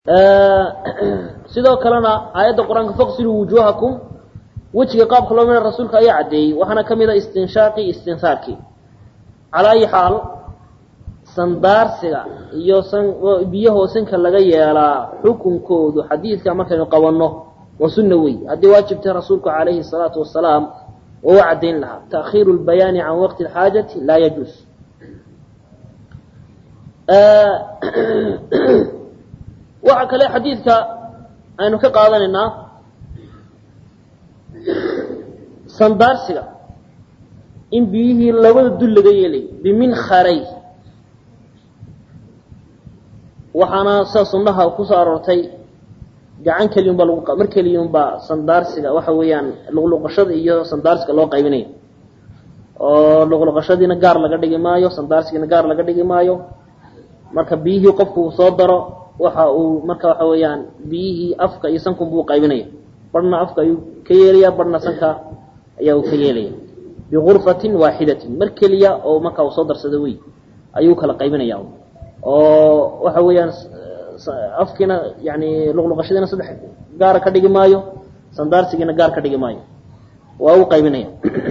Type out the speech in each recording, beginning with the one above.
sidoo kalena aayadda qur-aanka faqsiluu wujuuhakum wejiga qaabka loo midha rasuulka ayaa caddeeyey waxaana ka mid a istinshaaqii istinsaarkii calaa ayi xaal sandaarsiga iyo san biyahoo sanka laga yeelaa xukunkoodu xadiidka markaynu qabanno waa sunna wey haddii waajibtay rasuulku calayhi salaatu wasalaam oo u caddayn lahaa ta'khiiru lbayaani can waqti alxaajati laa yajuus waxaa kale xadiidka aynu ka qaadanaynaa sandaarsiga in biyihii labada dul laga yeelayo biminharay waxaana sida sunnaha kusoo aroortay gacan keliyun baa lagu mar keliyun baa sandaarsiga waxa weeyaan luqluqashada iyo sandaarsiga loo qaybinayo oo luqluqashadiina gaar laga dhigi maayo sandaarsigiina gaar laga dhigi maayo marka biyihii qofku uu soo daro waxa uu marka waxa weeyaan biyihii afka iyo sankun buu qaybinaya barhna afka ayuu ka yeelaya barhna sanka ayaa uu ka yeelaya biurfatin waaxidatin mar keliya oo marka uu soo darsado wey ayuu kala qaybinaya oo waxa weeyaan afkiina yani luqluqashadiina saddex gaara ka dhigi maayo sandaarsigiina gaar ka dhigi maayo waa u qaybinaya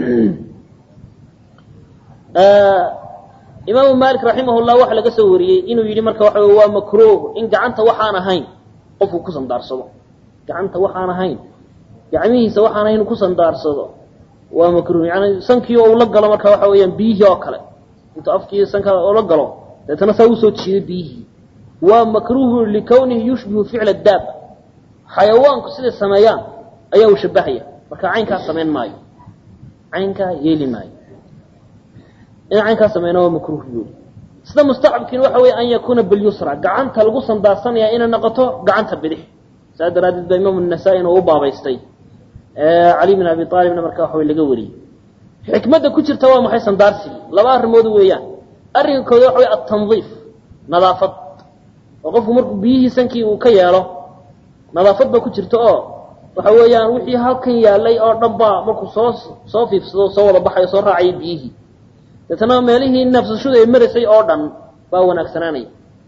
imaamu malik raximahullah waxaa laga soo wariyey inuu yidhi marka waxa wey waa makruuh in gacanta waxaan ahayn qofku ku sandaarsado gacanta waxaan ahayn gacmihiisa waxaan ahayn ku sandaarsado waa makruuh yani sankii oo ula galo marka waxa weeyaan biyihii oo kale intuu afkii sanka ula galo deetana saa usoo jiido biyihii waa makruuhu likawnihi yushbihu ficla daab xayawaanku siday sameeyaan ayaa uu shabahaya marka caynkaa samayn maayo caynkaa yeeli maayo in caynkaa sameyna waa makruuh buuli sida mustacabkiina waxa weeye an yakuuna bilyusra gacanta lagu sandaarsanaya inay noqoto gacanta bidix saa daraaddeed baa imaamu nasaa-in oo u baabaystay cali bin abi aalibna marka waxa way laga wariyey xikmadda ku jirta waa maxay sandaarsigii laba arrimood weeyaan arrinka kooda waxa wey atandiif nadaafad oo qofku markuu biyihii sankii uu ka yeelo nadaafad baa ku jirta oo waxa weeyaan wixii halkan yaalay oo dhan baa markuu soo soo fiifsado soo wada baxayo soo raacaya biyihii deetana meelihii neefsashadu ay maraysay oo dhan baa wanaagsanaanaya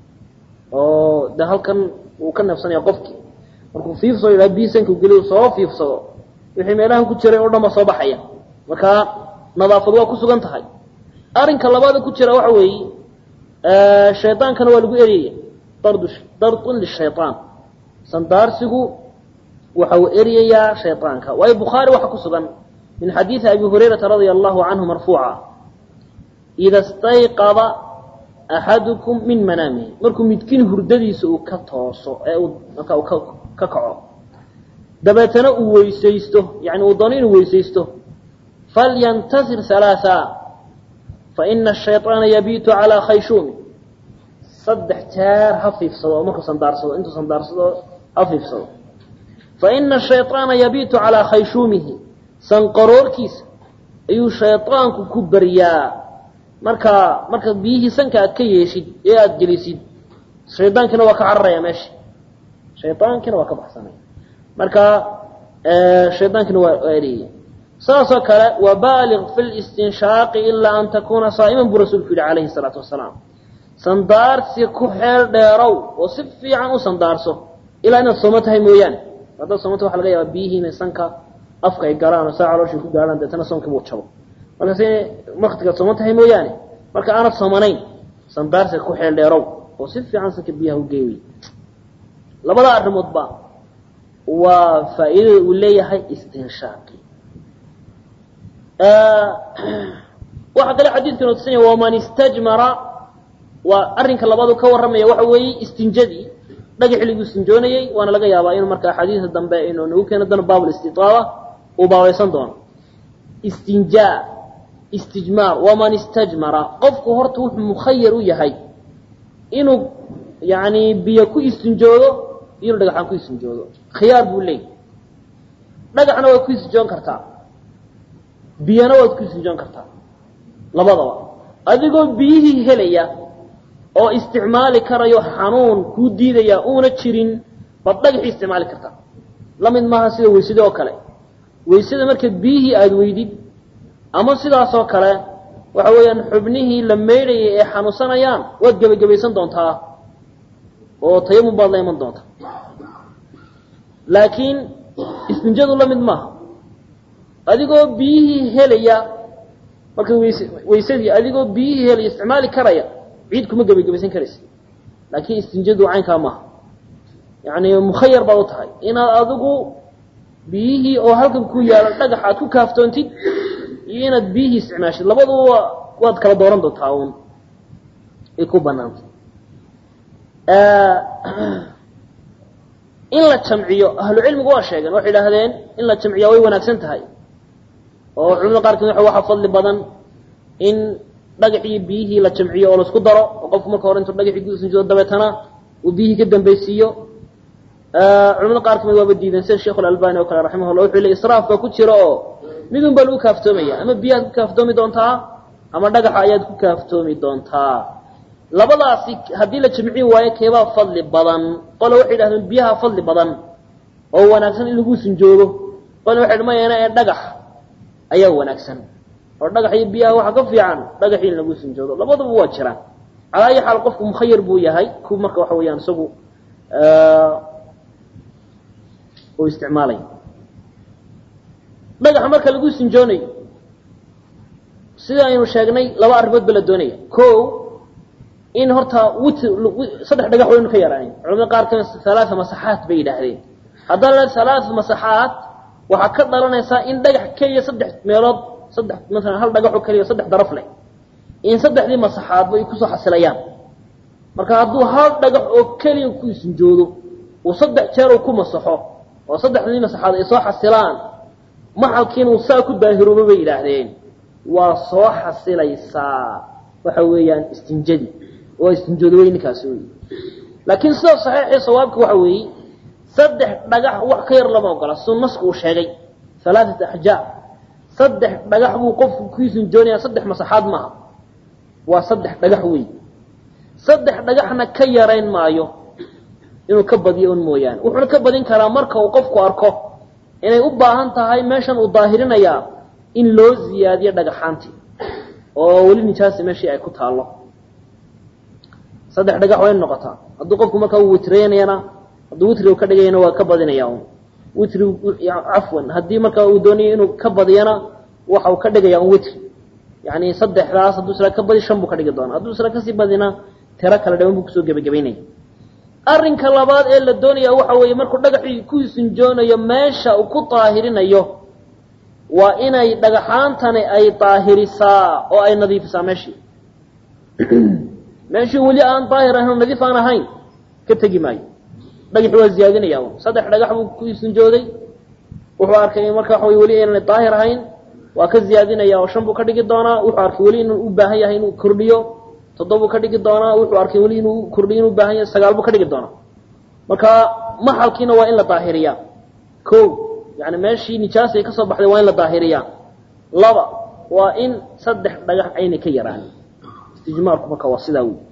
oo de halkan uu ka neefsanaya qofkii markuu fiifsado yidhaha biyi sanka geliy soo fiifsado wixii meelahan ku jiray oo dhan baa soo baxaya marka nadaafad waa ku sugan tahay arrinka labaada ku jira waxa weeye shaydaankana waa lagu eryaya dardu dardun lishayaan sandaarsigu waxa uu eryayaa shaydaanka waayo bukhaari waxaa ku sugan min xadiidi abi hurayrata radia allahu canhu marfuuca ida stayqada axadukum min manaamihi markuu midkiin hurdadiisa uu ka tooso ee uu marka uu ka kaco dabeetana uu weysaysto yani uu doono inuu weysaysto falyantasir halaaa faina ashayطaana yabiitu calaa khayshuumi saddex jeer ha fiifsado oo markuu sandaarsado intuu sandaarsado ha fiifsado faina ashayطaana yabiitu calaa khayshuumihi sanqaroorkiisa ayuu shayطaanku ku baryaa markaa marka biyihii sanka aad ka yeeshid ee aada gelisid shaydaankiina waa ka cararaya meesha shaydaankiina waa ka baxsanaya marka shaydaankiina waa eriyaya saasoo kale wabaaliq fi listinshaaqi ilaa an takuuna saa'iman buu rasuulku yihi calayhi salaatu wasalaam sandaarsi ku xeel dheerow oo si fiican u sandaarso ilaa inaad soomo tahay mooyaane haddaad soomata waxa laga yaaba biyihii inay sanka afka ay galaan oo saa calooshii ku gaarhaan deetana soomkii buu jabo markaas waktigaad sooman tahay mooyaane marka aanad soomanayn sandaarsiga ku xeel dheerow oo si fiican sanka biyaha u geey wey labada arrimoodba waa faa'iidada uu leeyahay istinshaaqi waxaa kale xadiidku ina tusanya waman istajmara waa arrinka labaadu ka warramaya waxa weeye istinjadii dhagax xilliguu istinjoonayey waana laga yaabaa inuu marka axaadiida dambe inuu nagu keeno doono baabulistitaaba uu baabaysan doono istinjaa istijmaar waman istajmara qofku horta wuxuu mukhayar u yahay inuu yani biyo ku istinjoodo inuu dhagaxaan ku istinjoodo khiyaar buu leeyay dhagaxna waad ku istinjoon kartaa biyana waad ku istinjoon kartaa labadaba adigoo biyihii helaya oo isticmaali karayo xanuun kuu diidaya uuna jirin baad dhagaxii isticmaali kartaa la mid maaha sida weysada oo kale weysada markaad biyihii aada weydid ama sidaasoo kale waxa weeyaan xubnihii la meydhayay ee xanuunsanayaan waad gebagabaysan doontaa oo tayamum baad la iman doontaa laakiin istinjadu la mid maaha adigoo biyihii helaya marka ways waysadii adigoo biyihii helaya isticmaali karaya ciid kuma gebagabaysan karaysa laakiin istinjadu caynkaa maaha yani mukhayar baad u tahay inaad adigu biyihii oo halkan ku yaala dhagax aad ku kaaftoontid iyo inaad biyihii isticmaashid labaduba waad kala dooran doontaa uun ay ku banaantay in la jamciyo ahlucilmigu waa sheegeen waxay idhaahdeen in la jamciyaa way wanaagsan tahay oo culimada qaarkood waxa waxaa fadli badan in dhagaxii biyihii la jamciyo oo laisku daro oo qofku marka hore intuu dhagaxii guusanjido dabeetana uu biyihii ka dambaysiiyo culimada qaar kamid waaba diideen sida sheikh alalbani oo kale raximahullah wuxuu le israaf baa ku jira oo midun baa lagu kaaftoomaya ama biyahaad ku kaaftoomi doontaa ama dhagaxa ayaad ku kaaftoomi doontaa labadaasi haddii la jamcin waayo keebaa fadli badan qole waxay idhahdeen biyaha fadli badan oo wanaagsan in lagu sinjoogo qole waxay dhmayaana ee dhagax ayaa wanaagsan oo dhagax iyo biyaha waxaa ka fiican dhagaxii in lagu sinjoogo labaduba waa jiraan calaa ayi xaal qofku mukhayar buu yahay ku marka waxa weeyaan isagu uu isticmaalay dhagaxa marka lagu sinjoonayo sida aynu sheegnay laba arrimood ba la doonaya ko in horta witr saddex dhagax waynu ka yaraanayn culamada qaar kamid halaaa masaxaat bay yidhaahdeen haddaan la halaaa masaxaat waxaa ka dhalanaysaa in dhagax keliya saddex meelood saddex masalan hal dhagax oo keliya saddex daraf leh in saddexdii masaxaadba ay kusoo xasilayaan marka hadduu hal dhagax oo keliya ku isinjoodo uu saddex jeer uu ku masaxo oo saddexdii masaxaad ay soo xasilaan maxalkiina uu saa ku daahiroobo bay yidhaahdeen waa soo xasilaysaa waxa weeyaan istinjadii waa istinjooda wey ninkaasi wey laakiin sida saxiixii sawaabka waxa weeye saddex dhagax wax ka yar lama ogola siduu nasku uu sheegay halaatat axjaa saddex dhagax buu qofku ku istinjoonaya saddex masaxaad maaha waa saddex dhagax wey saddex dhagaxna ka yarayn maayo inuu ka badiyo un mooyaane wuxuuna ka badin karaa marka uu qofku arko inay u baahan tahay meeshan uu daahirinayaa in loo ziyaadiyo dhagaxaantii oo weli nijaasi meeshii ay ku taallo saddex dhagax waa in noqotaa hadduu qofku markaa uu witreynayana hadduu witri ka dhigayana waa ka badinaya un witri cafwan haddii markaa uu doonayo inuu ka badiyana waxa uu ka dhigaya un witri yani saddexdaas hadduu isla ka badi shan buu ka dhigi doona hadduu isla kasii badina tiro kale dhaban buu kusoo gebagabaynaya arrinka labaad ee la doonaya waxa weeye markuu dhagaxii ku sinjoonayo meesha uu ku daahirinayo waa inay dhagaxaantani ay daahirisaa oo ay nadiifisaa meeshii meeshii weli aan daahir ahayn oo nadiif aan ahayn ka tegi maayo dhagaxi waa ziyaadinaya un saddex dhagax buu ku sinjooday wuxuu arkay marka waxa wey weli inaan daahir ahayn waa ka ziyaadinaya oo shan buu ka dhigi doonaa wuxuu arkay weli inuu u baahan yahay inuu kordhiyo toddobuu ka dhigi doonaa wuxuu arkay weli inuu kordhiyo inuu baahan yahay sagaal buu ka dhigi doonaa marka maxalkiina waa in la daahiriyaa ko yani meeshii nijaas ay ka soo baxday waa in la daahiriyaa laba waa in saddex dhagax aynay ka yaraan istijmaarku marka waa sidaa wey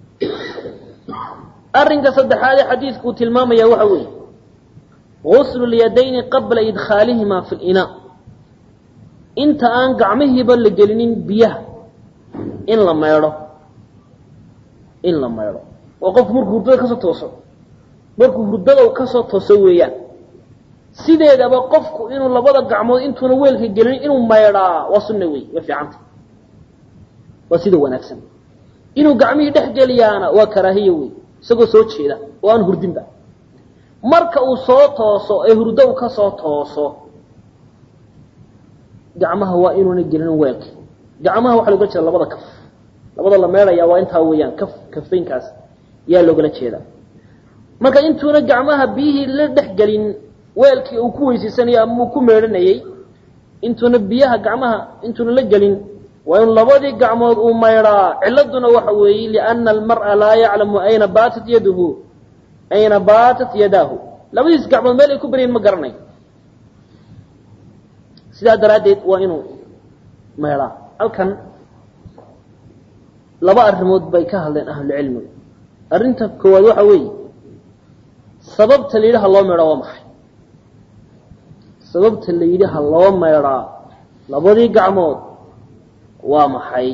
arrinka saddexaad ee xadiidku uu tilmaamaya waxa weeye guslu lyadayni qabla idkhaalihima fi linaa inta aan gacmihiiba la gelinin biyaha in la maydho in la maydho oo qofku markuu hurdada kasoo tooso markuu hurdada u kasoo tooso weeyaan sideedaba qofku inuu labada gacmood intuuna weelka gelinin inuu maydhaa waa sunna wey waa fiicanta waa sida wanaagsan inuu gacmihii dhex geliyaana waa karaahiya wey isagoo soo jeeda oo aan hurdinba marka uu soo tooso ee hurdo u kasoo tooso gacmaha waa inuuna gelinin weelka gacmaha waxaa logala jeeda labada kaf labada la meedhaya waa intaa weeyaan kaf kafaynkaas yaa loogala jeedaa marka intuuna gacmaha biyihii la dhex gelin weelkii uu ku weysaysanayay ama uu ku meedhanayey intuuna biyaha gacmaha intuuna la gelin waa in labadii gacmood uu maydhaa ciladuna waxa weeye liana almar'a laa yaclamu ayna baatat yaduhu ayna baatat yadaahu labadiis gacmood meel ay ku baryaen ma garanay sidaa daraaddeed waa inuu maydhaa halkan laba arrimood bay ka hadleen ahlucilmigu arrinta koowaad waxa weeye sababta la yidhi ha loo maydhaa waa maxay sababta la yidhi ha loo maydhaa labadii gacmood waa maxay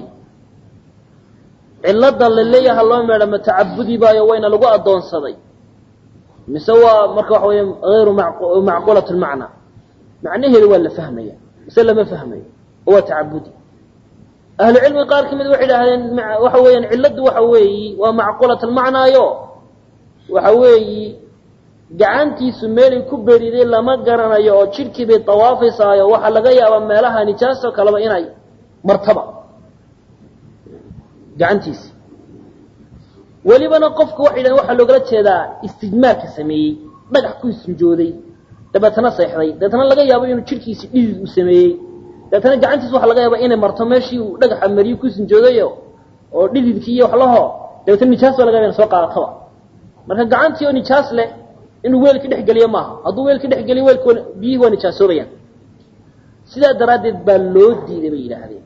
cilada la leeyaha ha loo meedha ma tacabudi baayo wayna lagu addoonsaday mise waa marka waxa weya hayru macqulat lmacna macnaheedu waa la fahmaya mise lama fahmayo oo waa tacabudi ahlu cilmiga qaar kamid waxay idhahdeen waxa weeyaan cilladdu waxa weeyi waa macqulat almacnaayo waxa weeyi gacantiisu meelay ku beriday lama garanayo oo jidhkii bay dawaafaysaayo waxaa laga yaabaa meelaha nijaasoo kaleba inay martaba gacantiisi welibana qofka waxay yidhahdeen waxaa loogala jeedaa istijmaarka sameeyey dhagax ku istinjooday dabeetana seexday dabeetana laga yaabo inuu jidhkiisi dhidid uu sameeyey dabeetana gacantiisa waxa laga yaaba inay marto meeshii uu dhagaxa mariyo ku istinjoodayo oo dhididkii iyo wax laho dabeetana nijaas baa laga yaba ina soo qaadataba marka gacantii oo nijaas leh inuu weelka dhex geliyo maaha hadduu weelka dhex geliyo weelka biyihii waa nijaasoobayaan sidaa daraaddeed baa loo diiday bay yidhaahdeen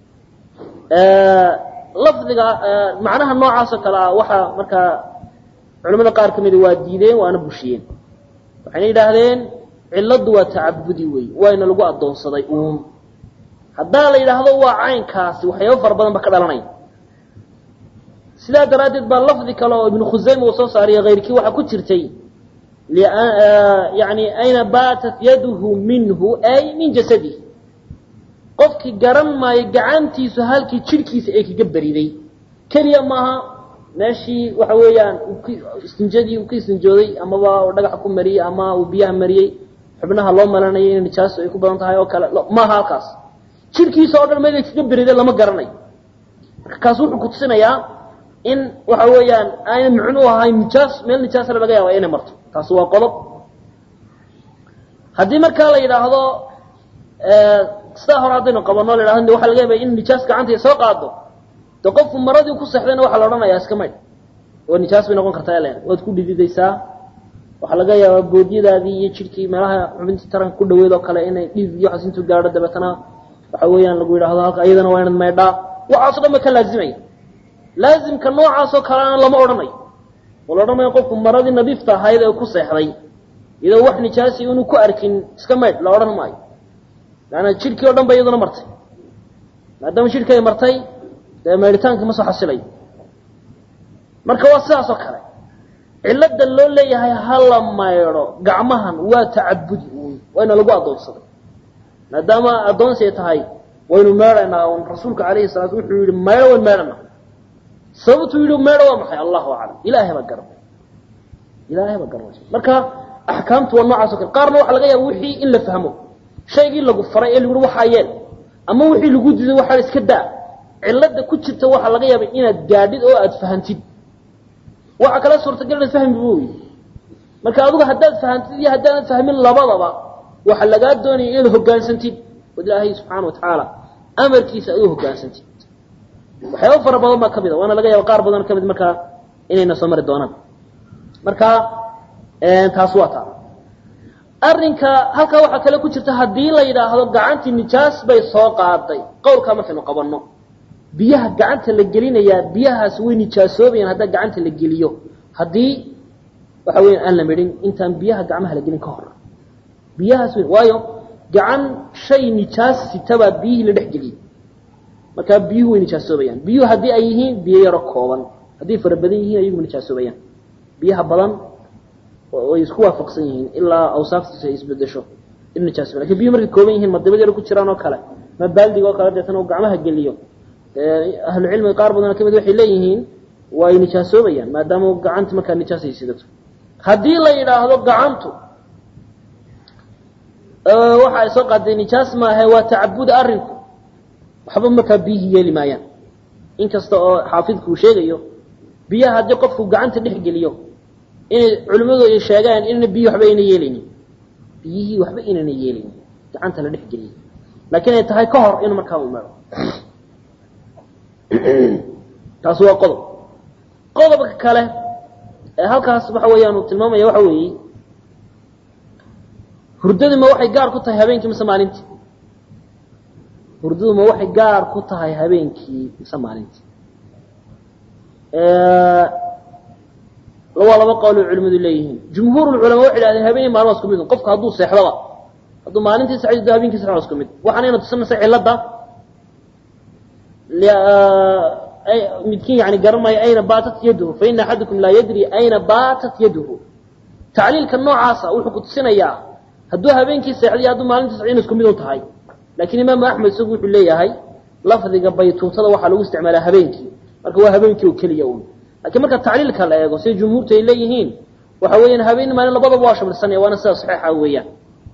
lafdiga macnaha noocaasoo kale ah waxaa markaa culamada qaar ka mida waa diideen waana bushiyeen waxayna yidhaahdeen cilladdu waa tacabudi wey wayna lagu addoonsaday uun haddaa la yidhaahdo waa caynkaasi waxyaaba fara badan ba ka dhalanaya sidaa daraaddeed baa lafdi kale oo ibnu khusayma uu soo saariyo hayrkii waxaa ku jirtay yani ayna baatat yaduhu minhu ay min jasadihi qofkii garan maayo gacantiisu halkii jidhkiisa ay kaga beriday keliya maaha meeshii waxa weeyaan istinjadii uu ka istinjooday amaba dhagaxa ku mariyey ama uu biyaha mariyey xubnaha loo malanayay in nijaasu ay ku badan tahay oo kale maaha halkaas jidhkiisa oo dhan meel ay kaga beriday lama garanayo marka kaas wuxuu kutusinayaa in waxa weeyaan ayna micnuu ahayn nijaas meel nijaasna laga yaaba inay marto taasi waa qodob haddii markaa la yidhaahdo sidaa hore haddaynu qabano la yidhahdo waxa laga yaabaya in nijaas gacanta soo qaado de qofku maradii ku sexdayna waxaa la odhanayaa iska maydh oo nijaas bay noqon kartaa len waad ku dhididaysaa waxaa laga yaabaa boodyadaadii iyo jidhkii meelaha xubintii taranka ku dhaweed oo kale inay dhidid iyo waxaas intuu gaadho dabeetana waxa weeyaan lagu yidhahdo halka iyadana waa inaad maydhaa waxaaso dhan ba ka laazimaya laazimka noocaasoo kalena lama odhanayo oo la odhanayo qofku maradii nadiifta ahayd ee ku seexday iyadoo wax nijaasi inu ku arkin iska maydh la odhan maayo laanna jidhkii o dhan ba iyaduna martay maadaama jidhkii ay martay dee maydhitaankii ma soo xasilayo marka waa sidaas oo kale cilada loo leeyahay hala maydho gacmahan waa tacabudi uun wayna lagu addoonsaday maadaama addoonsi ay tahay waynu meedhaynaa un rasuulka calayhi salaatu wuxuu yihi maydho wayn meedhanaa sababtuu yihi meedho waa maxay allahu aclam ilaahay baa garanay ilaahay baa garanaysa marka axkaamtu waa noocaas o kale qaarna waxa laga yaaba wixii in la fahmo shaygii lagu faray ee lagu uhi waxaa yeel ama wixii lagu diiday waxaa iska daa cilada ku jirta waxaa laga yaaba inaad gaadhid oo aad fahantid waxaa kala suurtagal inaad fahmi booy marka adigu haddaad fahantid iyo haddaanad fahmin labadaba waxaa lagaa doonaya inaad hogaansantid od ilaahay subxaana watacaala amarkiisa aad u hogaansantid waxyaaba fara badan baa kamid a waana laga yaaba qaar badan kamid markaa inayna soo mari doonaan marka taas waa taa arrinka halkaa waxaa kale ku jirta haddii la yidhaahdo gacantii nijaas bay soo qaaday qowlkaa markaynu qabanno biyaha gacanta la gelinayaa biyahaas way nijaasoobayaan haddaa gacanta la geliyo haddii waxa weya aan la midhin intaan biyaha gacmaha la gelin ka hor biyahaas w waayo gacan shay nijaas sitabaa biyihii la dhex geliyey markaa biyuhu way nijaasoobayaan biyuhu haddii ay yihiin biyo yaro kooban hadday fara badan yihiin ayagu nijaasoobayaan biyaha badan way isku waafaqsan yihiin ilaa awsaaftiisa ay isbedesho in nijaas lakin biyuhu markay kooban yihiin ma dibad yaro ku jiraan oo kale ma baaldiga oo kale deetana uu gacmaha geliyo ahlu cilmiga qaar badan kamid waxay leeyihiin waa ay nijaasoobayaan maadaama gacanta markaa nijaas ay sidato haddii la yidhaahdo gacantu waxa ay soo qaaday nijaas maahe waa tacabud arrinku waxba markaa biyihii yeeli maayaan inkasta oo xaafidku uu sheegayo biyaha haddii qofku gacanta dhex geliyo inay culimmadu ay sheegaan inayna biyihi waxba ayna yeelaynin biyihii waxba inayna yeelaynin gacanta la dhex geliyo laakiin ay tahay ka hor inuu markaa u maro taasi waa qodob qodobka kale ee halkaas waxa weeyaan uu tilmaamaya waxa weeye hurdadu ma waxay gaar ku tahay habeenkii mise maalintii hurdadu ma waxay gaar ku tahay habeenkii mise maalintii waa laba qowl oo culimadu leeyihiin jumhuur culamaa waxay dhahdeen habeenii maalin waa isku mid qofku hadduu seexdaba hadduu maalintii seexdo habeenkii seexdo waa isku mid waxaanayna tusinaysa cilada midkiin yani garan maayo ayna baatat yaduhu faina axadukum laa yadri ayna baatat yaduhu tacliilka noocaasa wuxuu ku tusinayaa hadduu habeenkii seexday hadduu maalintii socday in isku mid u tahay laakiin imaamu axmed isagu wuxuu leeyahay lafdiga baytuutada waxaa lagu isticmaalaa habeenkii marka waa habeenkii oo keliya un lakiin marka tacliilka la eego sida jumhuurtu ay leeyihiin waxa weeyaan habeen maalin labadaba waa shamilsanaya waana sida saxiixa weeyaan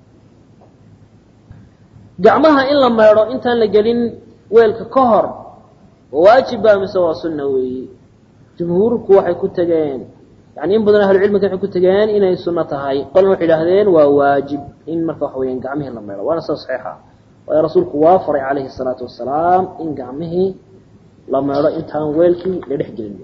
gacmaha in la meedho intaan la gelin weelka ka hor waajibba mise waa sunna weeye jumhuurku waxay ku tegeen yani in badan ahlucilmiga waxay ku tegeen inay sunno tahay qolna waxay idhahdeen waa waajib in marka waxa weyaan gacmihii la meedho waana sida saxiixa waayo rasuulku waa faray calayhi الsalaatu wasalaam in gacmihii la meedho intaan weelkii la dhex gelin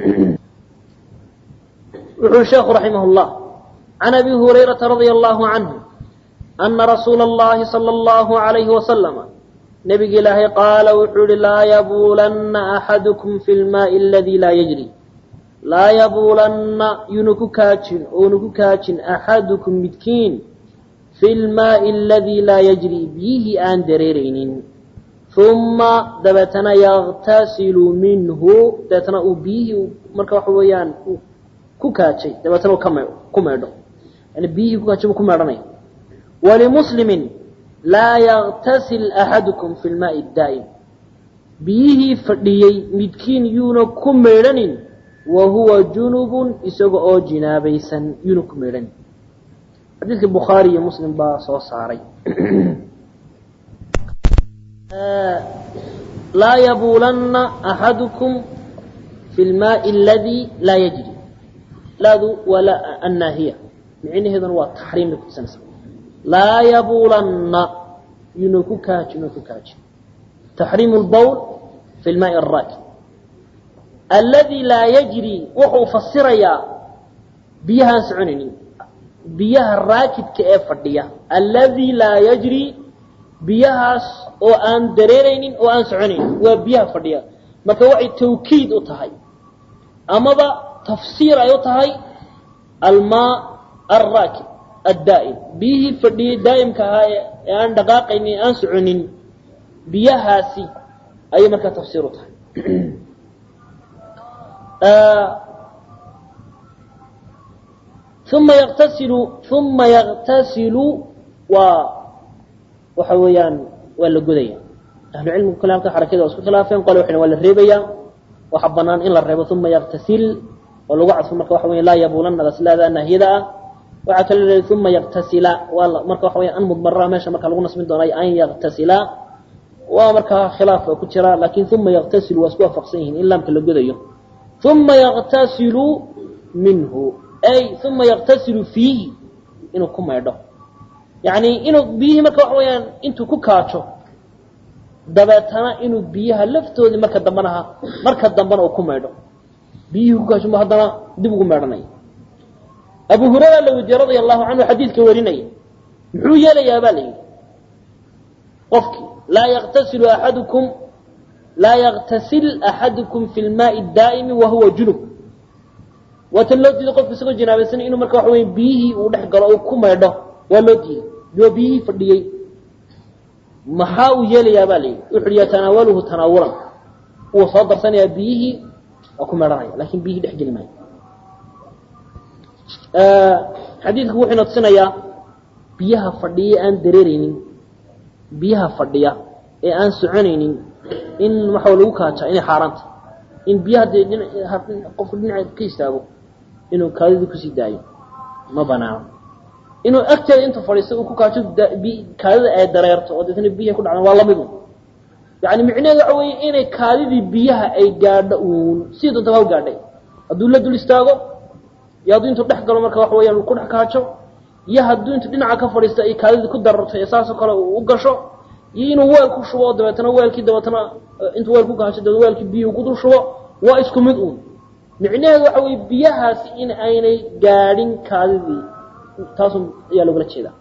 wuxuu sheekhu raximah اllah can abi hurayraةa radia allahu canhu ana rasuula اllahi salى اllahu عalayhi wasalama nebiga ilaahay qaala wuxuu yihi laa yabuulanna axadukum fi lmaai aladii laa yajri laa yabuulanna yunu ku kaajin oonu ku kaajin axadukum midkiin fi lmaai aladii laa yajri biyihii aan dareeraynin uma dabeetana yaktasilu minhu dabeetana uu biyihii marka waxa weeyaan ku kaajay dabeetana uu kame ku meedho yani biyihii ku kaajay buu ku meedhanaya walimuslimin laa yaktasil axadukum fi lmaai daa'im biyihii fadhiyey midkiin yuuna ku meedhanin wa huwa junubun isaga oo jinaabaysan yuuna ku meedhanin xadiidka bukhaari iyo muslim baa soo saaray laa yabuulanna axadukum fi lmaai aladii laa yajri laadu waa la annaahiya micnaheeduna waa taxriim bay kutusanaysa laa yabuulanna yuna ku kaaji yuna ku kaaji taxriimu lbowl fi lmaai araakib alladii laa yajri wuxuu fasirayaa biyahaan soconaynin biyaha raakidka ee fadhiya alladii laa yajri biyahaas oo aan dareeraynin oo aan soconaynin waa biyaha fadhiya marka waxay tawkiid u tahay amaba tafsiir ay u tahay almaa alraakib addaa'im biyihii fadhiyey daa'imka ahaa ee aan dhaqaaqaynin ee aan soconin biyahaasi ayay markaa tafsiir u tahay uma yaktasilu uma yaktasilu waa waxa weeyaan waa la godaya ahlucilmigu kale halka xarakada waa isku khilaafeen qole waxay waa la reebayaa waxa banaan in la reebo uma yaktasil oo lagu cadfo marka waxa weya laa yabuulanada silaada nahyada ah waxaa kale leedahay uma yaktasila waa marka waxa weya an mudmara meesha marka lagu nasbin doonay an yaktasila waa markaa khilaaf ku jira laakin uma yaktasilu waa isku waafaqsan yihiin in laamka la godayo uma yaktasilu minhu ay uma yaktasilu fiihi inuu ku maydho yani inuu biyihii marka waxa weyaan intuu ku kaajo dabeetana inuu biyaha laftoodii marka dambanaha marka dambana uu ku maydho biyihii ku kaajo haddana dib ugu meedhanaya abu hurayra la weydiye radia allahu canhu xadiidka warinaya muxuu yeelayaa baa la yidhi qofkii laa yaktasilu axadukum laa yaktasil axadukum fi lmaai daa'imi wahuwa junub waatan loo diiday qofka isagoo jinaabaysan inuu marka waxa wey biyihii uu dhex galo uu ku maydho waa loo diiday waa biyihii fadhiyey maxaa uu yeelayaa baa la yidhi wuxu uhi yatanaawaluhu tanaawulan wuu soo darsanayaa biyihii waa ku meedhanaya lakin biyihii dhex geli maayo xadiidku wuxuu ina tusinayaa biyaha fadhiya aan dareereynin biyaha fadhiya ee aan soconaynin in waxa lagu kaaja inay xaaraanta in biyaha dee qofku dhinaca ka istaago inuu kaadidii kusii daayo ma banaano inuu agteeda intuu fadhiisto uu ku kaajo kaadida ay dareerto oo deetna biyaha ku dhacdaan waa lamidu yani micnaheedu waxa weeye inay kaadidii biyaha ay gaadho uun sidii doonta ha u gaadhay hadduu la dul istaago iyo hadduu intuu dhex galo marka waxa weyaan ku dhex kaajo iyo hadduu intuu dhinaca ka fadhiisto ay kaadidii ku dararto ee saasoo kale u gasho iyo inuu weel ku shubo dabeetana weelkii dabeetana intuu weel ku kaajo dabeetna weelkii biyuhu ku dul shubo waa isku mid uun micnaheedu waxa weye biyahaasi in aynay gaadhin kaadidii taasu ayaa loogala jeedaa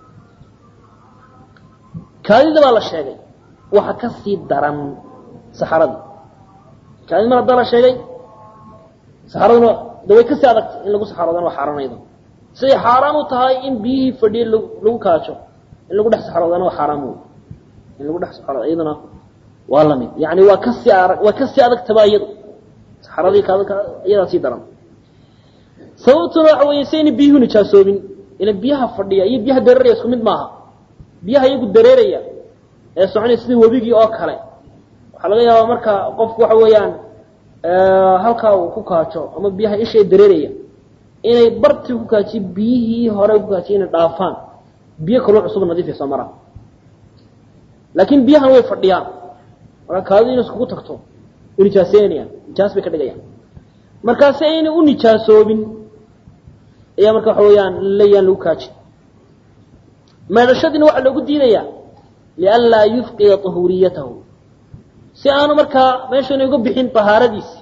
kaadida baa la sheegay waxa ka sii daran saxaradii kaadid mar haddaa la sheegay saxaraduna de way kasii adagtay in lagu saxaroodana waa xaaraanayda siday xaaraan u tahay in biyihii fadhiye lagu kaajo in lagu dhex saxaroodana waa xaaraan wey in lagu dhex saxaroodo iyaduna waa lamid yani waa kasii arag waa kasii adagtaba iyadu saxaradii kaadidka iyadaa sii daran sababtuna waxa weeye sayna biyuhu nijaasoobin ila biyaha fadhiya iyo biyaha dareeraya isku mid maaha biyaha iyagu dareeraya ee soconaya sida webigii oo kale waxaa laga yaabaa marka qofku waxa weeyaan halkaa uu ku kaajo ama biyaha isha dareeraya inay bartii ku kaajiye biyihii hore ku kaajiye inay dhaafaan biyo kaloo cusub nadiif ay soo maraan laakiin biyahan way fadhiyaan marka kaadu inay iskugu tagto way nijaaseynayaan nijaas bay ka dhigayaan markaasi aynay u nijaasoobin ayaa marka waxa weeyaan layaan lagu kaaji meedhashadiina waxaa loogu diidayaa lianlaa yufqida طahuuriyatahu si aanu markaa meeshana uga bixin طahaaradiisi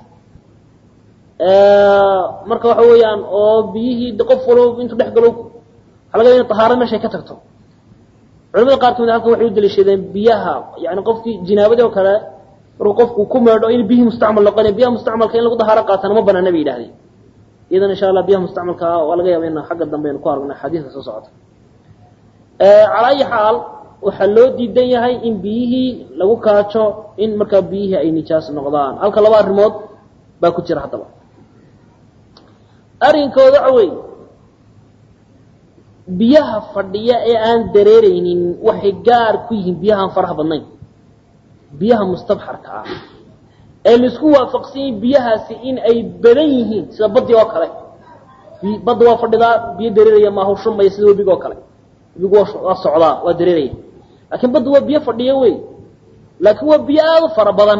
marka waxa weeyaan oo biyihii qof walba intuu dhex galo waxa laga ya ina طahaarada meeshay ka tagto culamada qaar kamid halkan waxay u daliishadeen biyaha yani qofkii jinaabadii oo kale markuu qofku ku meedho in biyihii mustacmal noqonaya biyaha mustacmalka in lagu dahaaro qaatana ma banaana bay yidhahdeen iyadan insha allah biyaha mustacmalka waa laga yaaba in xagga dambe aynu ku aragno xadiiska soo socota calaa ayi xaal waxaa loo diidan yahay in biyihii lagu kaajo in markaa biyihii ay nijaas noqdaan halka laba arrimood baa ku jira haddaba arrinkooda waxa weeye biyaha fadhiya ee aan dareereynin waxay gaar ku yihiin biyahaan faraha badnayn biyaha mustabxarka ah ee laisku waafaqsan yihin biyahaasi in ay badan yihiin sida baddi oo kale badda waa fadhidaa biyo dareeraya maaha shumaya sida webiga oo kale webigu waa socdaa waa dareeraya laakiin badda waa biyo fadhiya wey laakiin waa biyo aada u fara badan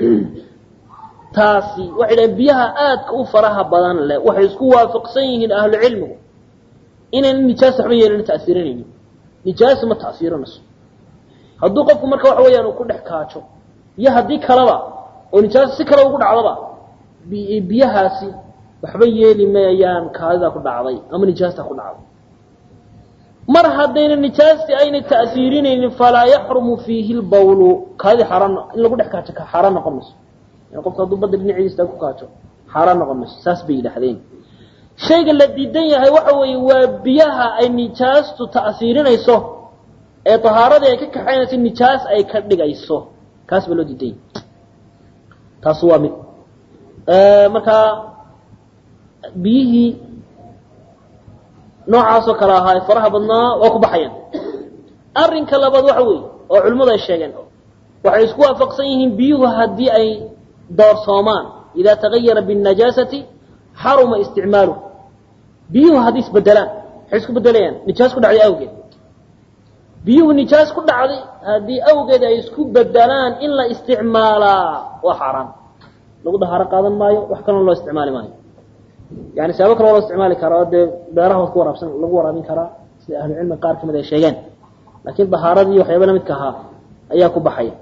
taasi waxay dhahen biyaha aadka u faraha badan leh waxay isku waafaqsan yihiin ahlu cilmigu inayna nijaas waxba yeelana ta'siirinaynin nijaas ma ta'siirinayso hadduu qofku marka waxa weeyaan uu ku dhex kaajo iyo haddii kaleba oo nijaas si kale ugu dhacdaba biyahaasi waxba yeeli mayayaan kaadida ku dhacday ama nijaasta ku dhacday mar haddayna nijaasti ayna ta'siirinaynin falaa yaxrumu fiihi lbawlu kaadii xaaraan in lagu dhex kaajo xaaraan noqon mayso yani qofka hadduu badda dhinaciisa ku kaajo xaaraan noqon mayso saas bay yidhahdeen shayga la diidan yahay waxa weeye waa biyaha ay nijaastu ta'siirinayso ee tahaaradii ay ka kaxaynayso nijaas ay ka dhigayso kaas baa loo diidan yahay taas waa mid markaa biyihii noocaasoo kale ahaa ee faraha badnaa waa ku baxayaan arrinka labaad waxa weeye oo culimmadu ay sheegeen waxay isku waafaqsan yihiin biyuhu haddii ay doorsoomaan idaa tagayara biاnajaasati xaruma isticmaaluhu biyuhu haddii isbedelaan waxay isku bedelayaan nijaas ku dhacday awgeed biyuhu nijaas ku dhacday haddii awgeed ay isku bedelaan in la isticmaalaa waa xaaraan lagu dahaaro qaadan maayo wax kalona loo isticmaali maayo yani siyaabo kale waa loo isticmaali karaa oo dee beeraha ku waraabsan lagu waraabin karaa sida ahlucilmiga qaar kamid ay sheegeen laakiin dahaaradii waxyaaba lamidka ahaa ayaa ku baxaya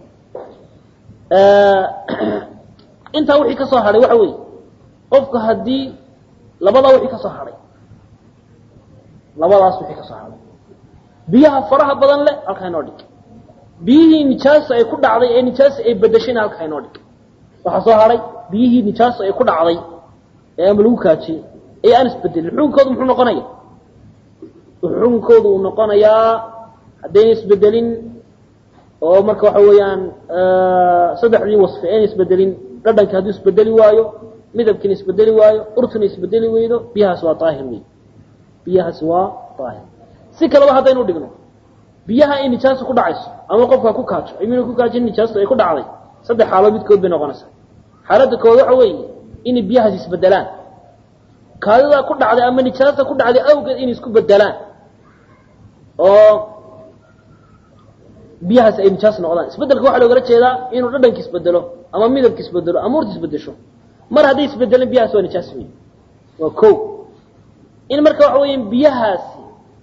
intaa wixii ka soo hadhay waxa weeye qofku haddii labadaa wixii ka soo hadhay labadaas wixii ka soo hadhay biyaha faraha badan leh halkaa inoo dhig biyihii nijaasa ay ku dhacday ee nijaasa ay bedeshayna halkaa inoo dhig waxaa soo hadhay biyihii nijaasa ay ku dhacday ee ama lagu kaajiyey ee aan isbedelin xukunkoodu muxuu noqonaya xukunkoodu uu noqonayaa haddayna isbedelin oo marka waxa weeyaan saddexdii wasfi ayna isbedelin dhadhanki hadduu isbedeli waayo midabkiina isbedeli waayo urtuna isbedeli weydo biyahaasi waa daahir wey biyahaasi waa daahir si kaleba haddaynu dhigno biyaha ay nijaasa ku dhacayso ama qofka ku kaajo iminu ku kaajin nijaastu ay ku dhacday saddex xaalood midkood bay noqonaysaa xaaladda kood waxa weeye inay biyahaasi isbedelaan kaadidaa ku dhacday ama nijaasta ku dhacday awgeed inay isku bedelaan oo biyahaasi ay nijaas noqdaan isbedelka waxaa loogala jeedaa inuu dhadhanki isbedelo ama midabki isbedelo ama urta isbedesho mar hadday isbedeleen biyahaasi waa nijaas wey waa ko in marka waxa weya biyahaasi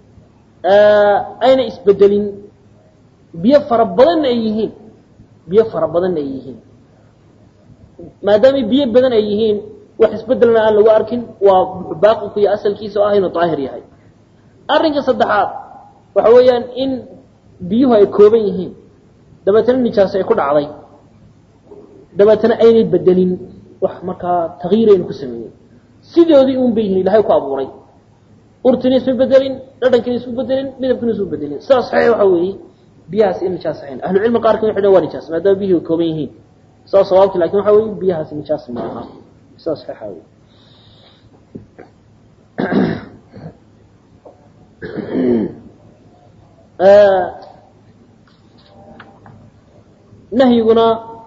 ayna isbedelin biyo fara badanna ay yihiin biyo fara badanna ay yihiin maadaamay biyo badan ay yihiin wax isbedelna aan lagu arkin waa baaqinku iyo asalkiisa oo ah inuu daahir yahay arrinka saddexaad waxa weeyaan in biyuhu ay kooban yihiin dabeetana nijaas ay ku dhacday dabeetana aynay bedelin wax markaa takyiiraynu ku sameeyey sidoodii un bay yihiin ilahay ku abuuray urtina isma bedelin dhadhankiina isma bedelin midabkiina isma bedelin sidaas saxiix waxa weeye biyahaasi in nijaas ahayn ahlucilmi qaar kamid waxay waa nijaas maadaama biyuhu kooban yihiin saas sawaabki lakin waxa weeye biyahaasi nijaas ma aha sidaas saxiixa wey nahyiguna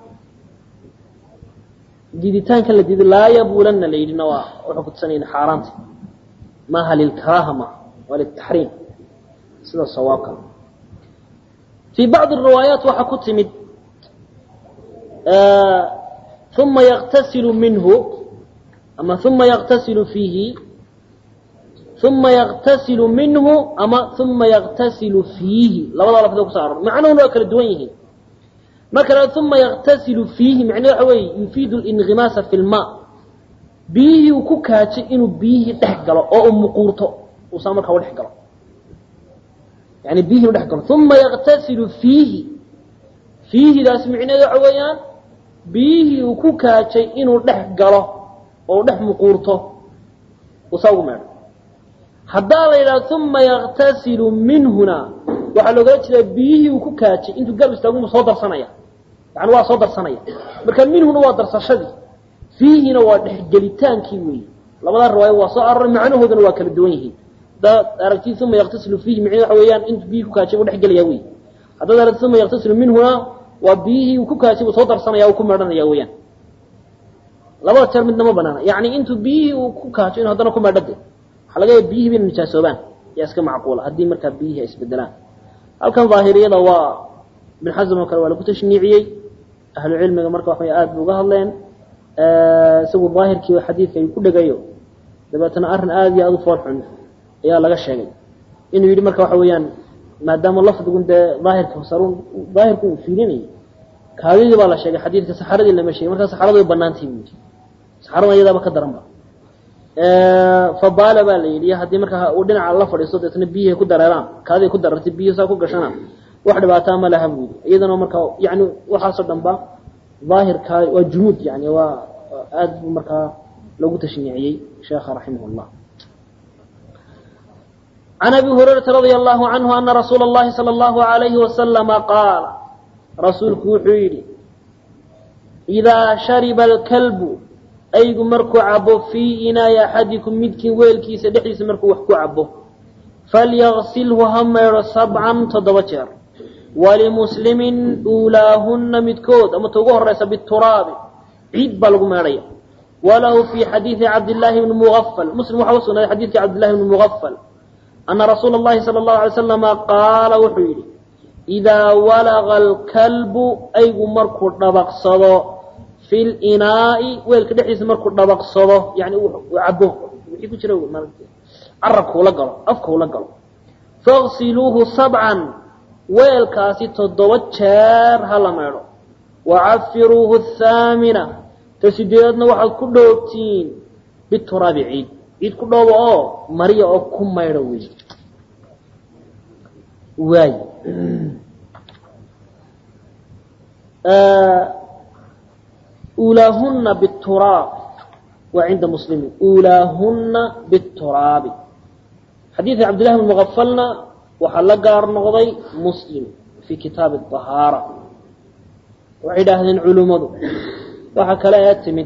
diiditaanka la diido laa yabuulanna la yidhina waa wuxuu kutusanayna xaaraanta maaha lilkaraaha maaha waa liltaxriim sida sawaabka fii bacdi riwaayaat waxaa ku timid uma yaqtasilu minhu ama uma yaqtasilu fiihi uma yaqtasilu minhu ama uma yaqtasilu fiihi labadaa lafdo kuso aror macnuhuna waa kala duwan yihiin marka la uma yaqtasilu fiihi macne waxa weeye yufiidu lingimaasa fi lma biyihii uu ku kaajay inuu biyihii dhex galo oo uu muquurto uusaa markaa u dhex galo yani biyihii u dhex galo uma yaqtasilu fiihi fiihidaas micneheed waxa weeyaan biyihii uu ku kaajay inuu dhex galo oo u dhex muquurto uusaa ugu meedho haddaa la yidhaha uma yaqtasilu minhuna waxaa loogala jeedaa biyihii uu ku kaajay intuu garab istaagu soo darsanaya yani waa soo darsanaya marka minhuna waa darsashadii fiihina waa dhexgelitaankii weeye labadaa riwaayo waa soo aroray macnahoodana waa kala duwan yihiin haddaad aragtid uma yaqtasilu fiihi micned waxa weeyaan intuu biyihii ku kaajay buu dhexgelaya wey haddaad aragtid uma yaqtasilu minhuna waa biyihii uu ku kaajay buu soo darsanaya uu ku meedhanaya weeyaan labada jeer midna ma banaana yani intuu biyihii uu ku kaajo inu haddana ku meedhade waxaa laga yaaba biyihii bayna nijaasoobaan yaa iska macquula haddii markaa biyihii ay isbedelaan halkan daahiriyada waa ibn xasm oo kale waa lagu tashniiciyey ahlu cilmiga marka waxa aad bu uga hadleen isagu daahirkii xadiidka ay ku dhegayo dabeetana arrin aada iyo aada u fool xun ayaa laga sheegay inuu yidhi marka waxa weeyaan maadaama lafdigun dee daahirka sarun daahirku uu fiirinayay kaadidii baa la sheegay xadiidka saxaradii lama sheegay markaa saxaradu way banaantay buu yidhi saxarada iyadaaba ka daran ba fabaala baa la yidhi haddii markaa uu dhinaca la fadhiisto deetna biyihii ku dareeraan kaadii ku darartay biyihi saa ku gashana wax dhibaataa ma laha buu yidhi iyadana markaa yani waxaasoo dhan ba daahirka waa jumuud yani waa aad buu markaa loogu tashniiciyey sheekha raximah llah can abi hurayrata radia allahu canhu ana rasuula اllahi salى اllahu alayhi wasalama qaala rasuulku wuxuu yidhi idaa shariba alkalbu aygu markuu cabo fii inaayi axadikum midkiin weelkiisa dhexdiisa markuu wax ku cabo falyagsilhu ha maydho sabcan toddoba jeer walimuslimin uulaahunna midkood ama ta ugu horeysa bituraabi ciid baa lagu meedhaya walahu fii xadiidi cabdillaahi bni muafal muslim waxaa u sugnaaday xadiidkii cabdillahi bni mugafal ana rasuula اllahi salى اllahu alay slama qaala wuxuu yidhi idaa walaga alkalbu aygu markuu dhabaqsado fi linaai weelka dhexdiisa markuu dhabaqsado yani uu cabo wixii ku jira carabka ula galo afka ula galo fagsiluuhu sabcan weelkaasi toddoba jeer ha la meedho wacafiruuhu athaamina ta sideedadna waxaad ku dhoobtiin bituraabi ciid ciid ku dhoobo oo mariya oo ku maydho wey waay uulaahuna bituraab waa cinda muslimin uulaahuna bituraabi xadiidka cabdillahi bn mugafalna waxaa la gaar noqday muslim fii kitaabi ahaara waxay idhaahdeen culimmadu waxaa kale ee timid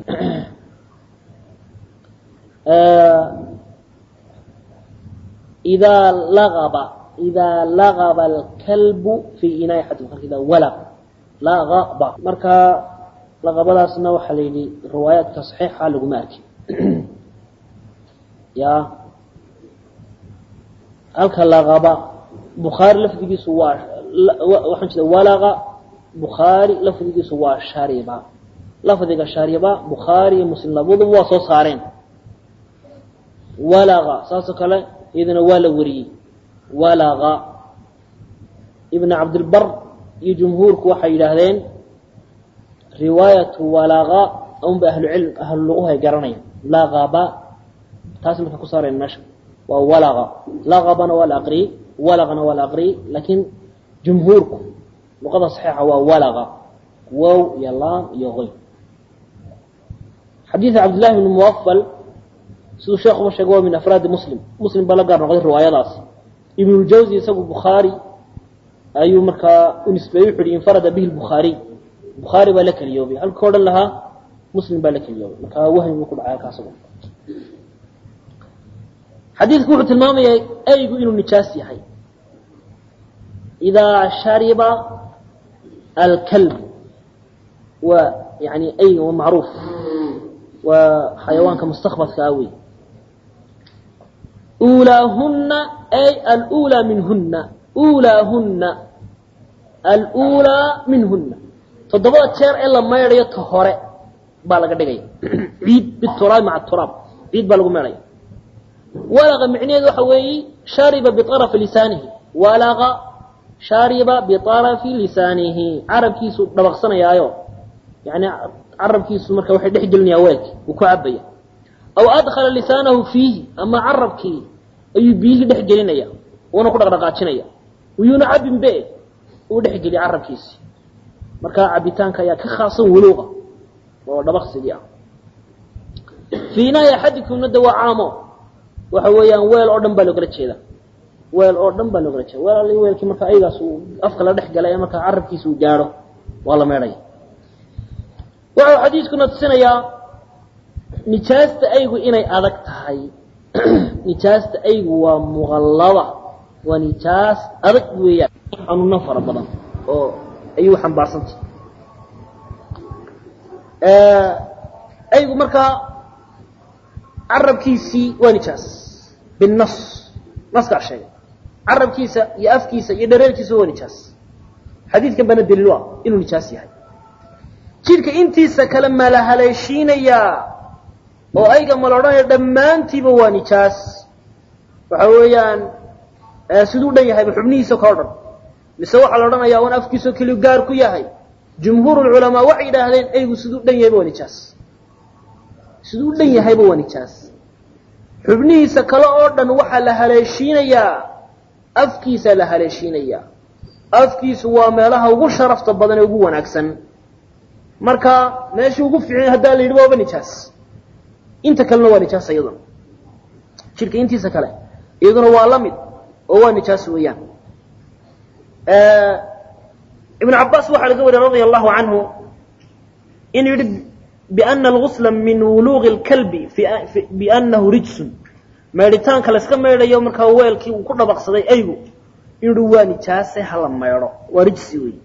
idaa lagaba idaa lagaba alkalbu fii inaai axadikum idaa walaq lagaba marka laqabadaasna waxaa la yidhi riwaayaadka saxiixa laguma arkin ya halka laqaba bukhaari lafdigiisu waa waxaan jeeda walaqa bukhaari lafdigiisu waa shariba lafdiga shariba bukhaari iyo muslim labaduba waa soo saareen walaqa saasoo kale iyadana waa la wariyey walaqa ibn cabdilbar iyo jumhuurku waxay yidhaahdeen riwaayatu walaqa unba ahlucilm ahluluquhu ay garanayaan laqaba taas marka ku saareen meesha waa walaqa laqabana waa la aqriyey walaqana waa la aqriyey laakiin jumhuurku luqada saxiixa waa walaqa wow iyo laam iyo qoy xadiida cabdillahi bni muwafal siduu sheekuba sheegay waa min afraadi muslim muslim baa la gaar noqday riwaayadaasi ibnuljawzi isagu bukhaari ayuu markaa u nisbeeyey wuxu uhi infarada bihi lbukhaariy bukhaari baa la keliyoobay halka odhan lahaa muslim baa la keliyoobay markaa wahmi buu ku dhacay halkaas xadiidku wuxuu tilmaamayaa eygu inuu nijaas yahay idaa shariba alkalb waa yani eyga waa macruuf waa xayawaanka mustakbadka ah wey uulaahuna ay alulaa minhuna uulaahuna alulaa minhuna toddobada jeer ee la maydhayo ta hore baa laga dhigaya ciid bituraab maca turaab ciid baa lagu meedhaya walaqa micnaheedu waxa weeye shariba biarafi lisaanihi walaqa shariba biarafi lisaanihi carabkiisu dhabaqsanayaayo yani carabkiisu marka waxay dhex gelinaya weelki uu ku cabaya aw adkhala lisaanahu fiihi ama carabkii ayuu biyihii dhex gelinaya uuna ku dhaqdhaqaajinaya uyuuna cabin be uu dhex geliya carabkiisi markaa cabitaanka ayaa ka khaasan wuluuqa oo dhabaqsigii ah fii nahyi axadikumna de waa caamo waxa weeyaan weel oo dhan baa loogala jeeda weel oo dhan baa loogala jeeda weel all weelkii marka ayagaas uu afka la dhex galay ee markaa carabkiisa uu gaadho waa la meedhaya waxau xadiiskuna tusinayaa nijaasta aygu inay adag tahay nijaasta aygu waa muqallada waa nijaas adag weeyaan xanuuno fara badan oo ayuu xambaarsantah aygu markaa carabkiisii waa nijaas binnas naskaa sheegay carabkiisa iyo afkiisa iyo dhareerkiisa waa nijaas xadiidkan baana daliil u ah inuu nijaas yahay jidhka intiisa kale ma la haleeshiinayaa oo ayga ma la odhanaya dhammaantiiba waa nijaas waxa weeyaan siduu dhan yahayba xubnihiisa kao dhan mise waxaa la odhanayaa un afkiisao keliyu gaar ku yahay jumhuur culamaa waxay yidhaahdeen aygu siduu dhan yahayba waa nijaas siduu dhan yahayba waa nijaas xubnihiisa kale oo dhan waxaa la haleeshiinayaa afkiisaa la haleeshiinayaa afkiisu waa meelaha ugu sharafta badan ee ugu wanaagsan marka meeshii ugu fiicnay haddaa la yidhi waaba nijaas inta kalena waa nijaas iyaduna jidhka intiisa kale iyaduna waa la mid oo waa nijaas weeyaan ibn cabaas waxaa laga wariya radia allahu canhu inuu yihi biana algusla min wuluuqi اlkalbi bianahu rijsun maydhitaanka layska maydhayo markaa weelkii uu ku dhabaqsaday aygu inuu hi waa nijaase hala maydho waa rijsi wey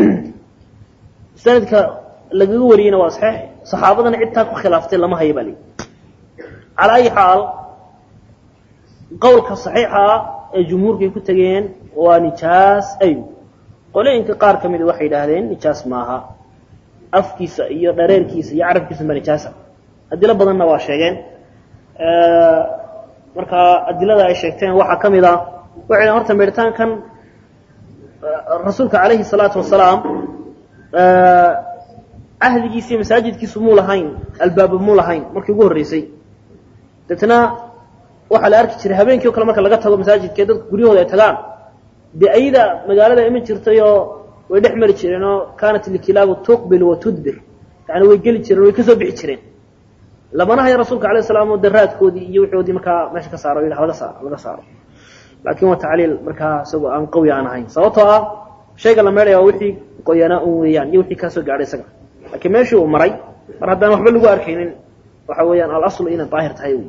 sanadka lagaga wariyeyna waa saxiix saxaabadana cidtaa ku khilaaftay lama haya baa li calaa ayi xaal qowlka saxiixa ah ee jumhuurka ay ku tegeen waa nijaas aygu qolooyinka qaar ka mida waxay yidhaahdeen nijaas maaha afkiisa iyo dhareerkiisa iyo carabkiisa baa nijaasa adilo badanna waa sheegeen markaa adilada ay sheegteen waxaa ka mid a waxay horta meeritaankan rasuulka calayhi salaatu wasalaam ahdigiisa iyo masaajidkiisu muu lahayn albaaba muu lahayn markii ugu horreysay deetna waxaa la arki jiray habeenkii o kale marka laga tago masaajidka dadka guryahooda ay tagaan dee ayada magaalada iman jirtay oo way dhex mari jireen oo kaanat ilkilaabu tuqbil wa tudbir yani way geli jireen way kasoo bixi jireen lamana haya rasuulka alayh salaam oo daraadkoodii iyo wuxoodii markaa meesha ka saaro laga saaro laga saaro laakin waa tacliil markaa isagoo aan qawi aan ahayn sababtoo ah shayga la meedhaya waa wixii qoyanaa un weeyaan iyo wixii kasoo gaadhay isaga laakiin meeshii uu maray mar haddaan waxba lagu arkaynin waxa weeyaan alaslu inay daahir tahay wy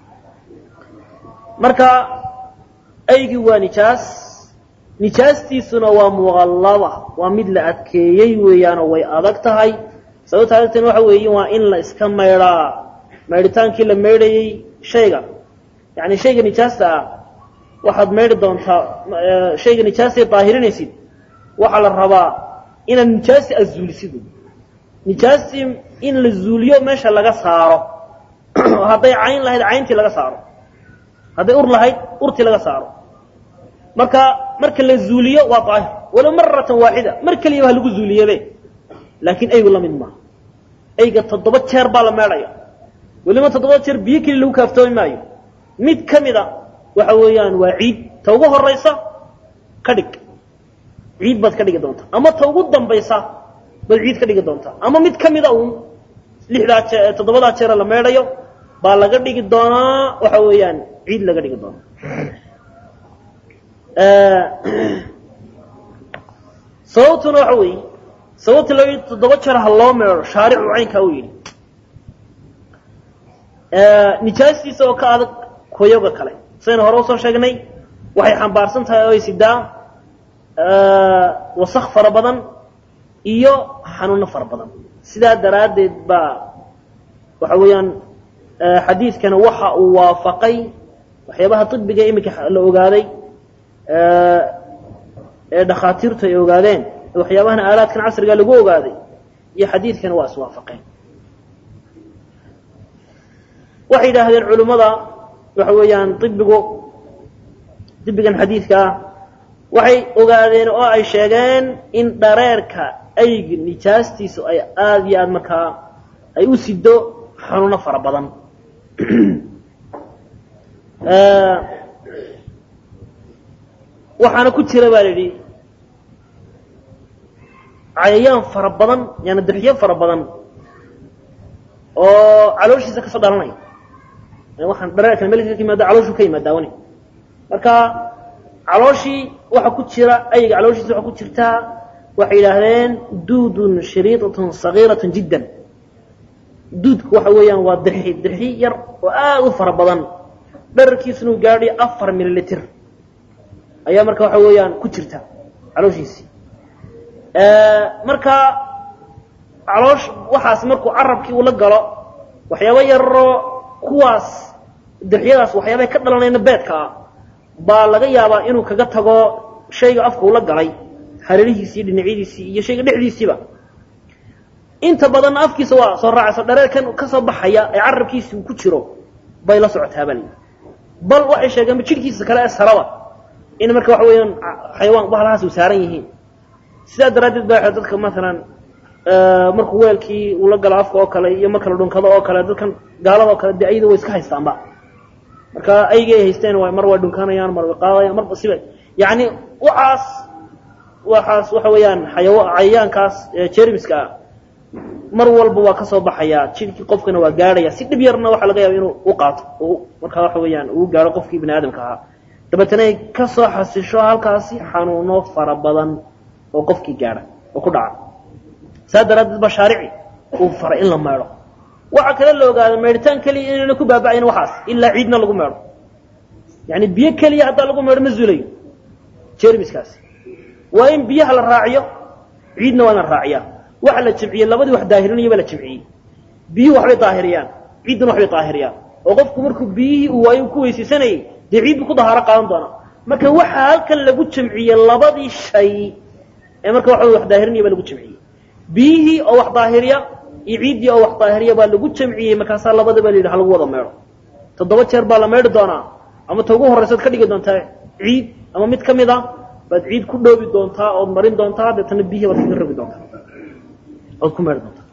marka aygii waa nijaas nijaastiisuna waa muqallada waa mid la adkeeyey weeyaanoo way adag tahay sababta adagtana waxa weeye waa in la iska maydhaa maydhitaankii la maydhayey shayga yani shayga nijaasta ah waxaad maydhi doontaa shayga nijaastay daahirinaysid waxaa la rabaa inaad nijaasti aad zuulisid nijaastii in la zuuliyo meesha laga saaro hadday cayn lahayd cayntii laga saaro hadday ur lahayd urtii laga saaro marka marka la zuuliyo waa daahir walow maratan waaxida mar keliyaba ha lagu zuuliyebe laakiin aygu la mid maaha ayga toddoba jeer baa la meedhaya weliba toddoba jeer biyo keliya lagu kaaftoomi maayo mid ka mida waxa weeyaan waa ciid ta ugu horaysa ka dhig ciid baad ka dhigi doontaa ama ta ugu dambaysa baad ciid ka dhigi doontaa ama mid ka mida uun lixdaa jee toddobadaa jeera la meedhayo baa laga dhigi doonaa waxa weeyaan ciid laga dhigi doonaa sababtuna waxa weeye sababta loo yidhi toddoba jeer ha loo meedho shaaricu caynkaa u yidhi nijaastiisa oo ka adag koyoga kale saynu hore usoo sheegnay waxay xambaarsan tahay oo ay sidaa wasak fara badan iyo xanuuno fara badan sidaa daraaddeed baa waxa weeyaan xadiidkana waxa uu waafaqay waxyaabaha طibiga iminka la ogaaday ee dhakhaatiirtu ay ogaadeen waxyaabahana aalaadkan casriga lagu ogaaday iyo xadiidkana waa iswaafaqeen waxay yidhaahdeen culimmada waxa weeyaan ibigu ibigan xadiidkaa waxay ogaadeen oo ay sheegeen in dhareerka ayga nijaastiisu ay aada iyo aada markaa ay u sido xanuuno fara badan waxaana ku jira baa la yidhi cayayaan fara badan yaani dirxyo fara badan oo calooshiisa kasoo dhalanaya waxaan dhareerkan melka ka yimaada calooshu ka yimaada wani marka calooshii waxa ku jira ayga calooshiisa waxa ku jirtaa waxay yidhaahdeen duudun shariidatun sagiiratun jiddan duudku waxa weeyaan waa dirxi dirxi yar oo aada u fara badan dherarkiisuna uu gaadhay afar mililitr ayaa marka waxa weeyaan ku jirta calooshiisii marka caloosh waxaas markuu carabkii uu la galo waxyaaba yaroo kuwaas dirxyadaas waxyaabay ka dhalanayna beedka ah baa laga yaabaa inuu kaga tago shayga afka uu la galay hareerihiisii dhinacyadiisii iyo shayga dhexdiisiiba inta badanna afkiisa waa soo raacayso dhareerkan kasoo baxaya ee carabkiisi uu ku jiro bay la socotaabal bal waxay sheegeenba jidhkiisa kale ee saraba in marka waxa weeyaan xayawaan bahalahaas u saaran yihiin sidaa daraaddeed ba dadka maalan markuu weelkii uu la galo afka oo kale iyo marka la dhunkado oo kale dadkan gaalada oo kale dee ayada way iska haystaanba marka aygay haysteen mar way dhunkanayaan mar way qaadayaan marba siba yani waxaas waxaas waxa weeyaan xayawa cayayaankaas jermiska ah mar walba waa kasoo baxayaa jidhkii qofkana waa gaadhaya si dhib yarna waxaa laga yaaba inuu u qaato markaa waxa weeyaan uu gaadho qofkii bini aadamka ahaa dabeetana ay kasoo xasisho halkaasi xanuuno fara badan oo qofkii gaadha oo ku dhaca saa daraaddeed ba shaarici uu faray in la meedho waxaa kale la ogaada meedhitaan keliya inayna ku baaba'ayn waxaas ilaa ciidna lagu meedho yani biyo keliya haddaa lagu meedho ma zulayo jermiskaasi waa in biyaha la raaciyo ciidna waa in la raaciyaa waxa la jimciyey labadii wax daahirinaya baa la jimciyey biyuhu waxbay daahiriyaan ciidduna waxbay daahiriyaan oo qofku markuu biyihii uu waayo ku weysaysanayay dee ciid buu ku dahaaro qaadan doonaa marka waxaa halkan lagu jamciyey labadii shay ee marka waxa wax daahirinaya baa lagu jamciyey biyihii oo wax daahiriya iyo ciiddii oo wax daahiriya baa lagu jamciyey markaasaa labadaba la yidhi ha lagu wada meedho toddoba jeer baa la meedhi doonaa ama ta ugu horraysaad ka dhigi doontaa ciid ama mid ka mid a baad ciid ku dhoobi doontaa ood marin doontaa deetana biyihii baad kaga rogi doontaa ood ku meedhi doontaa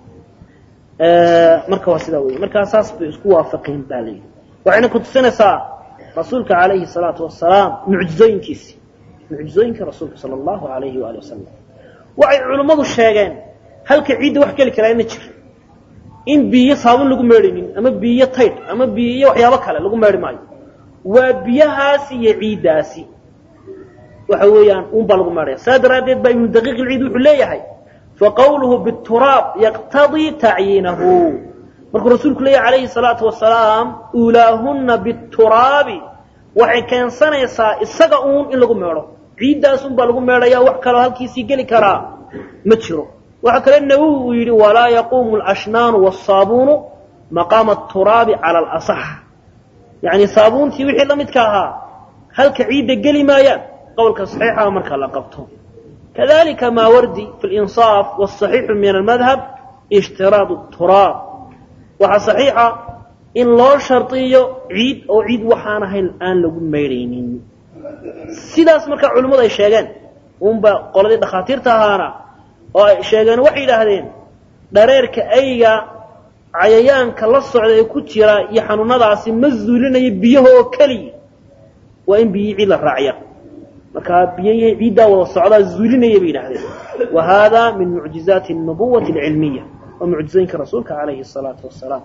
marka waa sidaa wey markaa saas bay isku waafaqeen baa la yidhi waxayna ku tusinaysaa rasuulka calayhi salaatu wasalaam mucjizooyinkiisi mucjizooyinka rasuulka sala allahu alayhi waali wasalam waxay culimmadu sheegeen halka ciidda wax geli karaa ina jiro in biyo saabun lagu meedhaynin ama biyo taydh ama biyo waxyaabo kale lagu meedhi maayo waa biyahaasi iyo ciiddaasi waxa weeyaan un baa lagu meedhaya saa daraaddeed baa ibnu daqiiq ilciid wuxuu leeyahay faqawluhu bituraab yaqtadii tacyiinahu markuu rasuulku leeyahy calayhi salaatu wasalaam uulaahunna bituraabi waxay keensanaysaa isaga uun in lagu meedho ciiddaas un baa lagu meedhaya wax kaloo halkiisii geli karaa ma jiro waxaa kale nawowi uu yidhi walaa yaquumu alashnaanu waasaabuunu maqaama aturaabi cala alasax yacni saabuuntii wixii la midka ahaa halka ciidda geli maayaan qowlka saxiixa marka la qabto kadalika maawardi fi linsaaf wاsaxiixu min almadhab ishtiraad turaab waxaa saxiixa in loo shardiyo ciid oo ciid waxaan ahayn aan lagu maydhaynin sidaas markaa culimmadu ay sheegeen unba qoladii dhakhaatiirta ahaana oo ay sheegeen waxay yidhaahdeen dhareerka ayga cayayaanka la socda ee ku jira iyo xanuunadaasi ma zuulinayo biyaha oo keliya waa in biyihii ciid la raaciya markaa biyihii ciiddaa wada socdaa zuulinaya bay yidhahdeen wa hada min mucjizaati الnubuwati اlcilmiya waa mucjizooyinka rasuulka calayhi الsalaatu wasalaam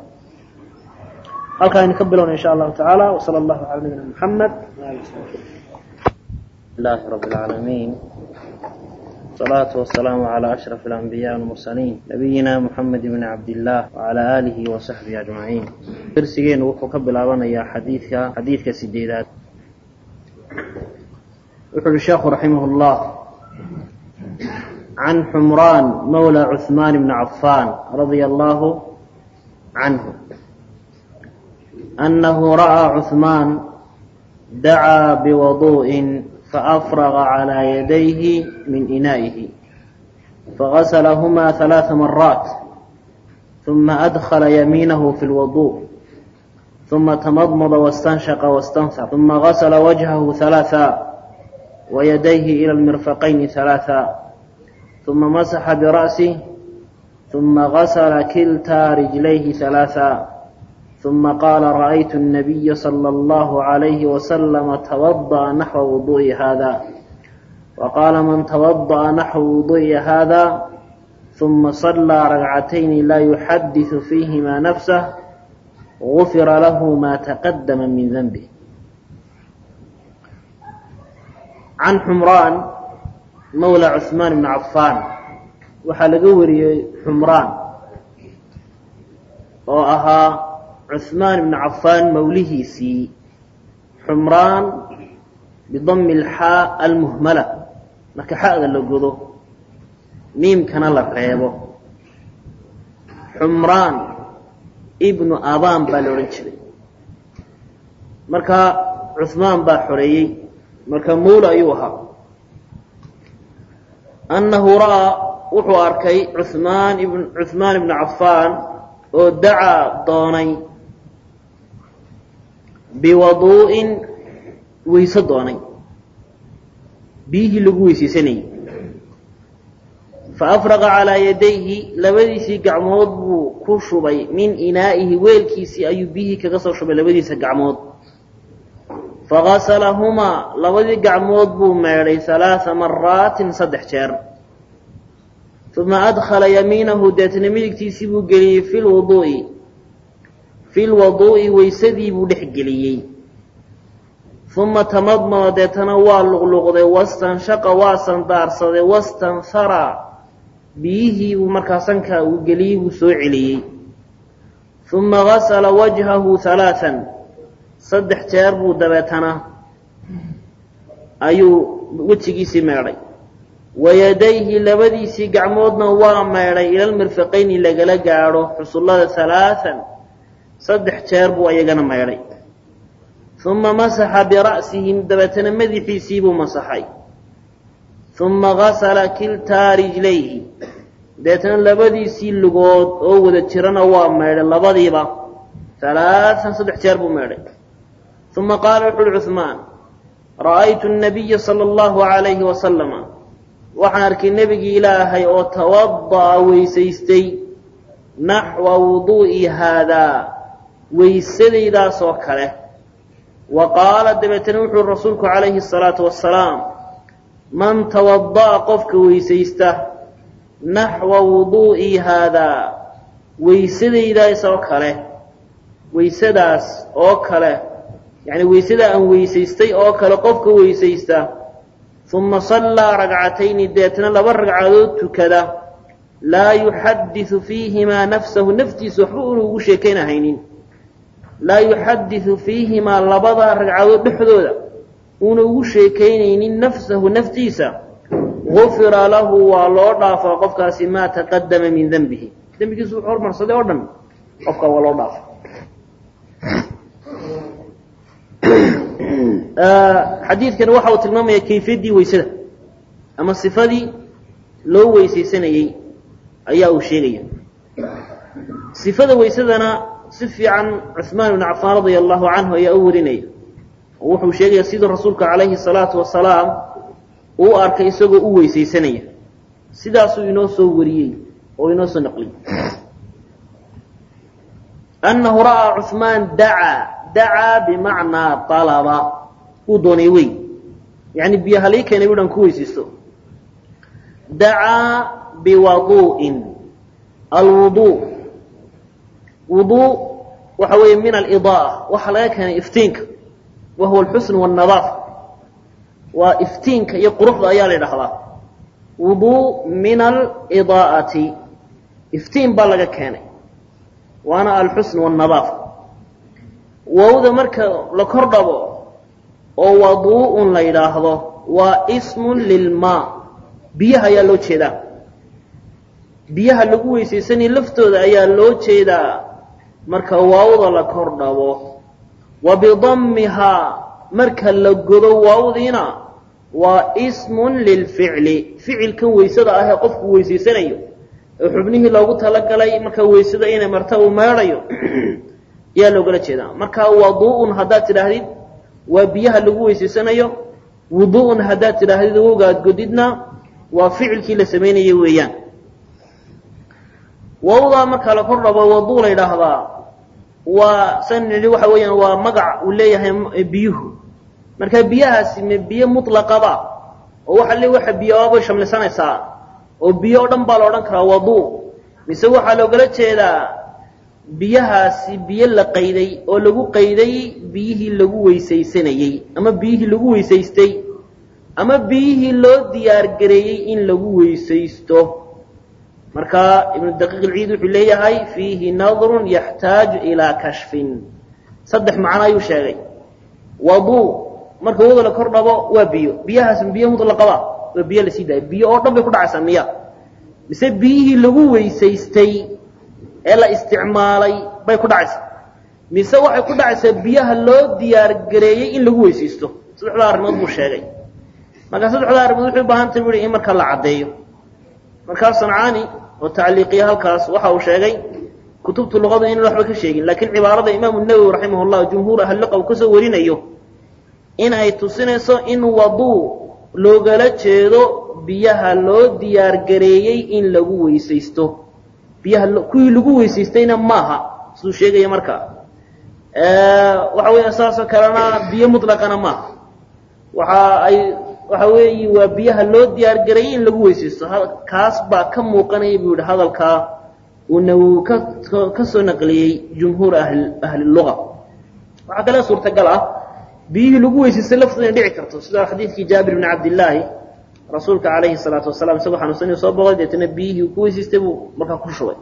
halkaa aynu ka bilowna insha allahu tacaala wsala allahu cala nabiyina muxamed لله رب العالمين والصلاة والسلام على أشرف الأنبياء والمرسلين نبينا محمد بن عبد الله وعلى آله وصحبه أجمعين درسيين وحو كبلاوان يا حديثك حديثك سديدات wuxuu uhi sheekhu raximah اllah can xumraan mawla cuثmaan bni cafaan radia allahu canhu أنه رأى عثمان دعا بوضوء فأفرغ على يديه من إنائه فغسلهما ثلاث مرات ثم أدخل يمينه في الوضوء ثم تمضمض واستنشق واستنثر ثم غسل وجهه ثلاثا ويديه إلى المرفقين ثلاثا ثم مسح برأسه ثم غسل كلتا رجليه ثلاثا ثم قال رأيت النبي صلى الله عليه وسلم توضأ نحو وضوء هذا وقال من توضأ نحو وضوء هذا ثم صلى ركعتين لا يحدث فيهما نفسه غفر له ما تقدم من ذنبه عن حمران مولى عثمان بن عفان waxaa laga wariyey xumraan oo ahaa cuثmaan ibn cafaan mawlihiisii xumraan bidami اlxaa almuhmala marka xa'da la godo miimkana la reebo xumraan ibnu abaan baa la odhan jiray marka cuثmaan baa xoreeyey marka mawla ayuu ahaa annahu ra'aa wuxuu arkay cuثmaan ibn cuثmaan ibnu cafaan oo dacaa doonay biwaduu'in weyse doonay biyihii lagu weysaysanayey faafraqa calaa yadayhi labadiisii gacmood buu ku shubay min inaa'ihi weelkiisii ayuu biyihii kaga soo shubay labadiisa gacmood fagasalahumaa labadii gacmood buu meedhay halaaa maraatin saddex jeer uma adkhala yamiinahu deetna midigtiisii buu geliyey fi lwuduu'i fi lwaduu'i weysadii buu dhex geliyey uma tamadmada deetana waa luqluqday wastanshaqa waa sandaarsaday wastanhara biyihii buu markaa sankaa uu geliyey buu soo celiyey uma gasala wajhahu halaaan saddex jeer buu dabeetana ayuu wejigiisii meedhay wayadayhi labadiisii gacmoodna waa meedhay ilalmirfiqayni lagala gaadho xusullada halaaan saddex jeer buu ayagana meedhay uma masaxa bira'sihi dabeetana madaxiisii buu masaxay uma gasala kiltaa rijlayhi dabeetana labadiisii lugood oo wada jirana waa meedhay labadiiba halaaan saddex jeer buu meedhay uma qaala wuxu uhi cuثmaan ra'aytu الnabiya salى اllahu عalayhi wasalama waxaan arkay nebigii ilaahay oo tawada'a weysaystay naxwa wuduu'i haadaa weysadaydaas oo kale wa qaala dabeetana wuxuui rasuulku calayhi الsalaatu wasalaam man tawada'a qofka weysaysta naxwa wuduu'i haadaa weysadaydaas oo kale weysadaas oo kale yacni weysada aan weysaystay oo kale qofka weysaysta uma sallaa ragcatayni deetna laba ragcadood tukada laa yuxadiثu fiihimaa nafsahu naftiisa waxba una ugu sheekaynahaynin laa yuxadiثu fiihimaa labada ragcadood dhexdooda una ugu sheekaynaynin nafsahu naftiisa gufira lahu waa loo dhaafaa qofkaasi maa taqadama min denbihi dembigiisu wuxuu hormarsaday oo dhan qofka waa loo dhaafa xadiidkani waxa uu tilmaamaya kayfiyaddii weysada ama sifadii loo weysaysanayey ayaa uu sheegaya sifada weysadana si fiican cuثmaan ibn cafaan radia allahu canhu ayaa u warinaya oo wuxuu sheegaya siduu rasuulka calayhi الsalaatu wasalaam uu arkay isagoo u weysaysanaya sidaasuu inoo soo wariyey oo inoo soo naqliyey annahu ra'aa cuثmaan dacaa dacaa bimacnaa alaba uu doonay wey yani biyo halii keenay bu dhan ku weysaysto dacaa biwaduu'in alwuduu wuduu waxa weeye min alidaaa waxaa laga keenay iftiinka wa huwa alxusn wاnadaafa waa iftiinka iyo quruxda ayaa la idhahdaa wuduu min alidaa'ati iftiin baa laga keenay waana alxusn wاnadaafa wowda marka la kor dhabo oo waduu'un la yidhaahdo waa ismun lilmaa biyaha ayaa loo jeedaa biyaha lagu weysaysanaya laftooda ayaa loo jeedaa marka waawda la kor dhabo wa bidammihaa marka la godo waawdiina waa ismun lilficli ficilkan weysada ah ee qofku weysaysanayo ee xubnihii loogu talagalay marka weysada inay marta uu meedhayo ayaa loogala jeedaa marka waduu'un haddaad tidhaahdid waa biyaha lagu weysaysanayo wuduu'un haddaad tidhaahdid wowgaad godidna waa ficilkii la samaynaya weeyaan wawdaa marka la kor dhabo waduu la yidhaahdaa waa san nidhi waxa weeyaan waa magac uu leeyahay biyuhu marka biyahaasi ma biyo mutlaqaba oo waxa le waxa biyoabay shamlisanaysaa oo biyo o dhan baa la odhan karaa waduu mise waxaa loogala jeedaa biyahaasi biyo la qayday oo lagu qayday biyihii lagu weysaysanayey ama biyihii lagu weysaystay ama biyihii loo diyaargareeyey in lagu weysaysto marka ibnu daqiiq ilciid wuxuu leeyahay fiihi nadrun yaxtaaju ilaa kashfin saddex macno ayuu sheegay waduu marka wada la kor dhabo waa biyo biyahaas biyo mutlaqaba waa biyo lasii daaya biyo oo dhan bay ku dhacaysaa miya mise biyihii lagu weysaystay ee la isticmaalay bay ku dhacaysaa mise waxay ku dhacaysaa biyaha loo diyaargareeyey in lagu weysaysto saddexdaa arrimood buu sheegay marka saddexdaa arrimood waxay u baahantay bu in marka la caddeeyo markaa sancaani oo tacliiqiya halkaas waxa uu sheegay kutubta luqada inaan waxba ka sheegin laakiin cibaarada imaamu nawowi raximah llah jumhuur ahliluqa uu kasoo warinayo in ay tusinayso in waduu loogala jeedo biyaha loo diyaargareeyey in lagu weysaysto biyaha kuwii lagu weysaystayna maaha siduu sheegaya marka waxa weya saasoo kalena biyo mutlaqana maaha waxa ay waxa weeyi waa biyaha loo diyaargareeyey in lagu weysaysto kaas baa ka muuqanaya buu yihi hadalkaa uu nawowi ka kasoo naqliyey jumhuur ahli ahliluga waxaa kale suurtagal ah biyihii lagu weysaystay laftooda inay dhici karto sida xadiidkii jaabir bni cabdillaahi rasuulka calayhi salaatu wasalaam isagoo xanuunsanay soo boqday deetana biyihii uu ku weysaystay buu markaa ku shubay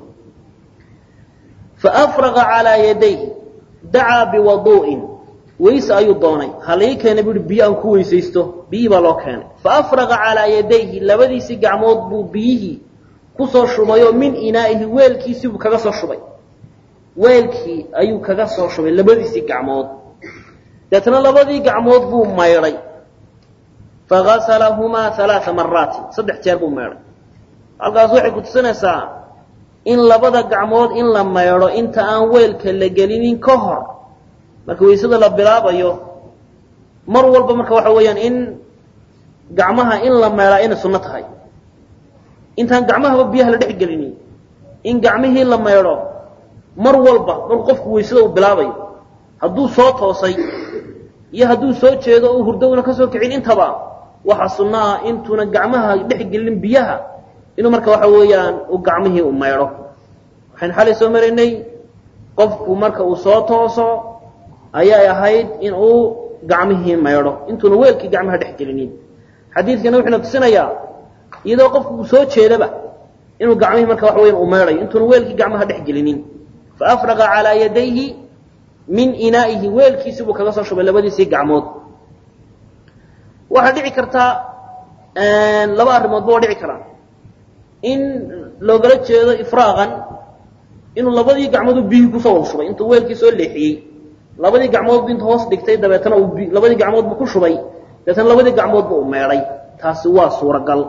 faafraqa calaa yadayhi dacaa biwaduu'in weyse ayuu doonay halii keenay bui biyo aan ku weysaysto biyihii baa loo keenay faafraqa calaa yadayhi labadiisii gacmood buu biyihii kusoo shubayoo min inaa'ihi weelkiisii buu kaga soo shubay weelkii ayuu kaga soo shubay labadiisii gacmood deetna labadii gacmood buu maydhay fagasalahumaa alaaa maraatin saddex jeer buu maydhay halkaas waxay ku tusinaysaa in labada gacmood in la maydho inta aan weelka la gelinin ka hor marka weysada la bilaabayo mar walba marka waxa weeyaan in gacmaha in la meelaa inay sunno tahay intaan gacmahaba biyaha la dhex gelinin in gacmihii la maydho mar walba markuu qofku weysada uu bilaabayo hadduu soo toosay iyo hadduu soo jeedo uu hurdowna ka soo kicin intaba waxa sunno ah intuuna gacmaha dhex gelin biyaha inuu marka waxa weeyaan uu gacmihii u maydho waxaynu xalay soo maraynay qofku marka uu soo tooso ayay ahayd in uu gacmihii maydho intuuna weelkii gacmaha dhex gelinin xadiidkana wuxuuna tusinayaa iyadoo qofku uu soo jeedaba inuu gacmihii marka waxa weyan uu maydhayo intuuna weelkii gacmaha dhex gelinin faafraqa calaa yadayhi min inaa'ihi weelkiisii buu kaga soo shubay labadiisii gacmood waxaa dhici kartaa laba arrimoodba waa dhici karaa in loogala jeedo ifraaqan inuu labadii gacmood biyihii kusoo wada shubay intuu weelkii soo leexiyey labadii gacmood bu inta hoos dhigtay dabeetana uu labadii gacmood bu ku shubay dabeetana labadii gacmoodba uu meedhay taasi waa suuragal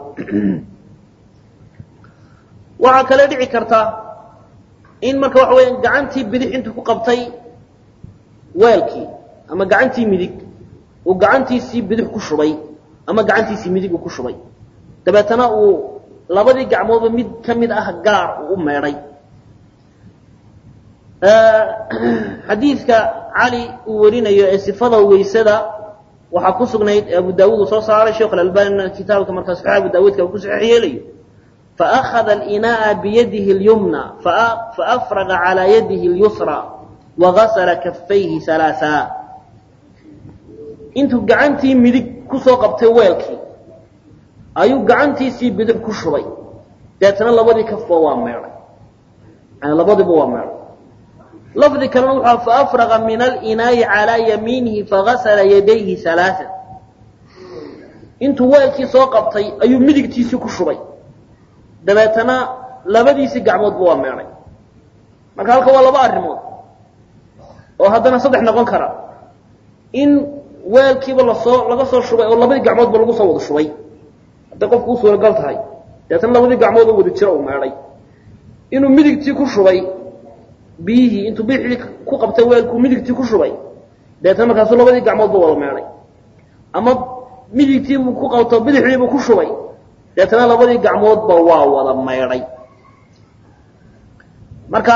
waxaa kale dhici karta in marka waxa weya gacantii bidix intuu ku qabtay weelkii ama gacantii midig uu gacantiisii bidix ku shubay ama gacantiisii midig uu ku shubay dabeetana uu labadii gacmoodba mid ka mid ah gaar uu u meedhay xadiidka cali uu warinayo ee sifada weysada waxaa ku sugnayd abu daawuud uu soo saaray sheekh alalbanina kitaabka markaa saxiix abu daawuudka uu ku saxiix yeelayo faأkhada اlinaaءa biyadihi اlyumna faafraga calى yadihi اlyusra wagasla kafayhi ثalaaثa intuu gacantii midig kusoo qabtay weelkii ayuu gacantiisii bidix ku shubay deetna labadii kafba waa meedhay yani labadiiba waa meedhay lafdi kalena wuxuu faafraqa min alinaa'i calaa yamiinihi fagasala yadayhi halaaan intuu weelkii soo qabtay ayuu midigtiisii ku shubay dabeetana labadiisii gacmoodba waa meedhay marka halka waa laba arrimood oo haddana saddex noqon kara in weelkiiba lasoo laga soo shubay oo labadii gacmoodba lagu soo wada shubay hadday qofku u suuragal tahay dabeetana labadii gacmood oo wada jira uu meedhay inuu midigtii ku shubay biyihii intuu bidixdii ku qabtay weelkuu midigtii ku shubay dabeetana markaasuu labadii gacmoodba wada meedhay ama midigtiibuu ku qabto bidixdiibuu ku shubay deetana labadii gacmoodba waa wada maydhay marka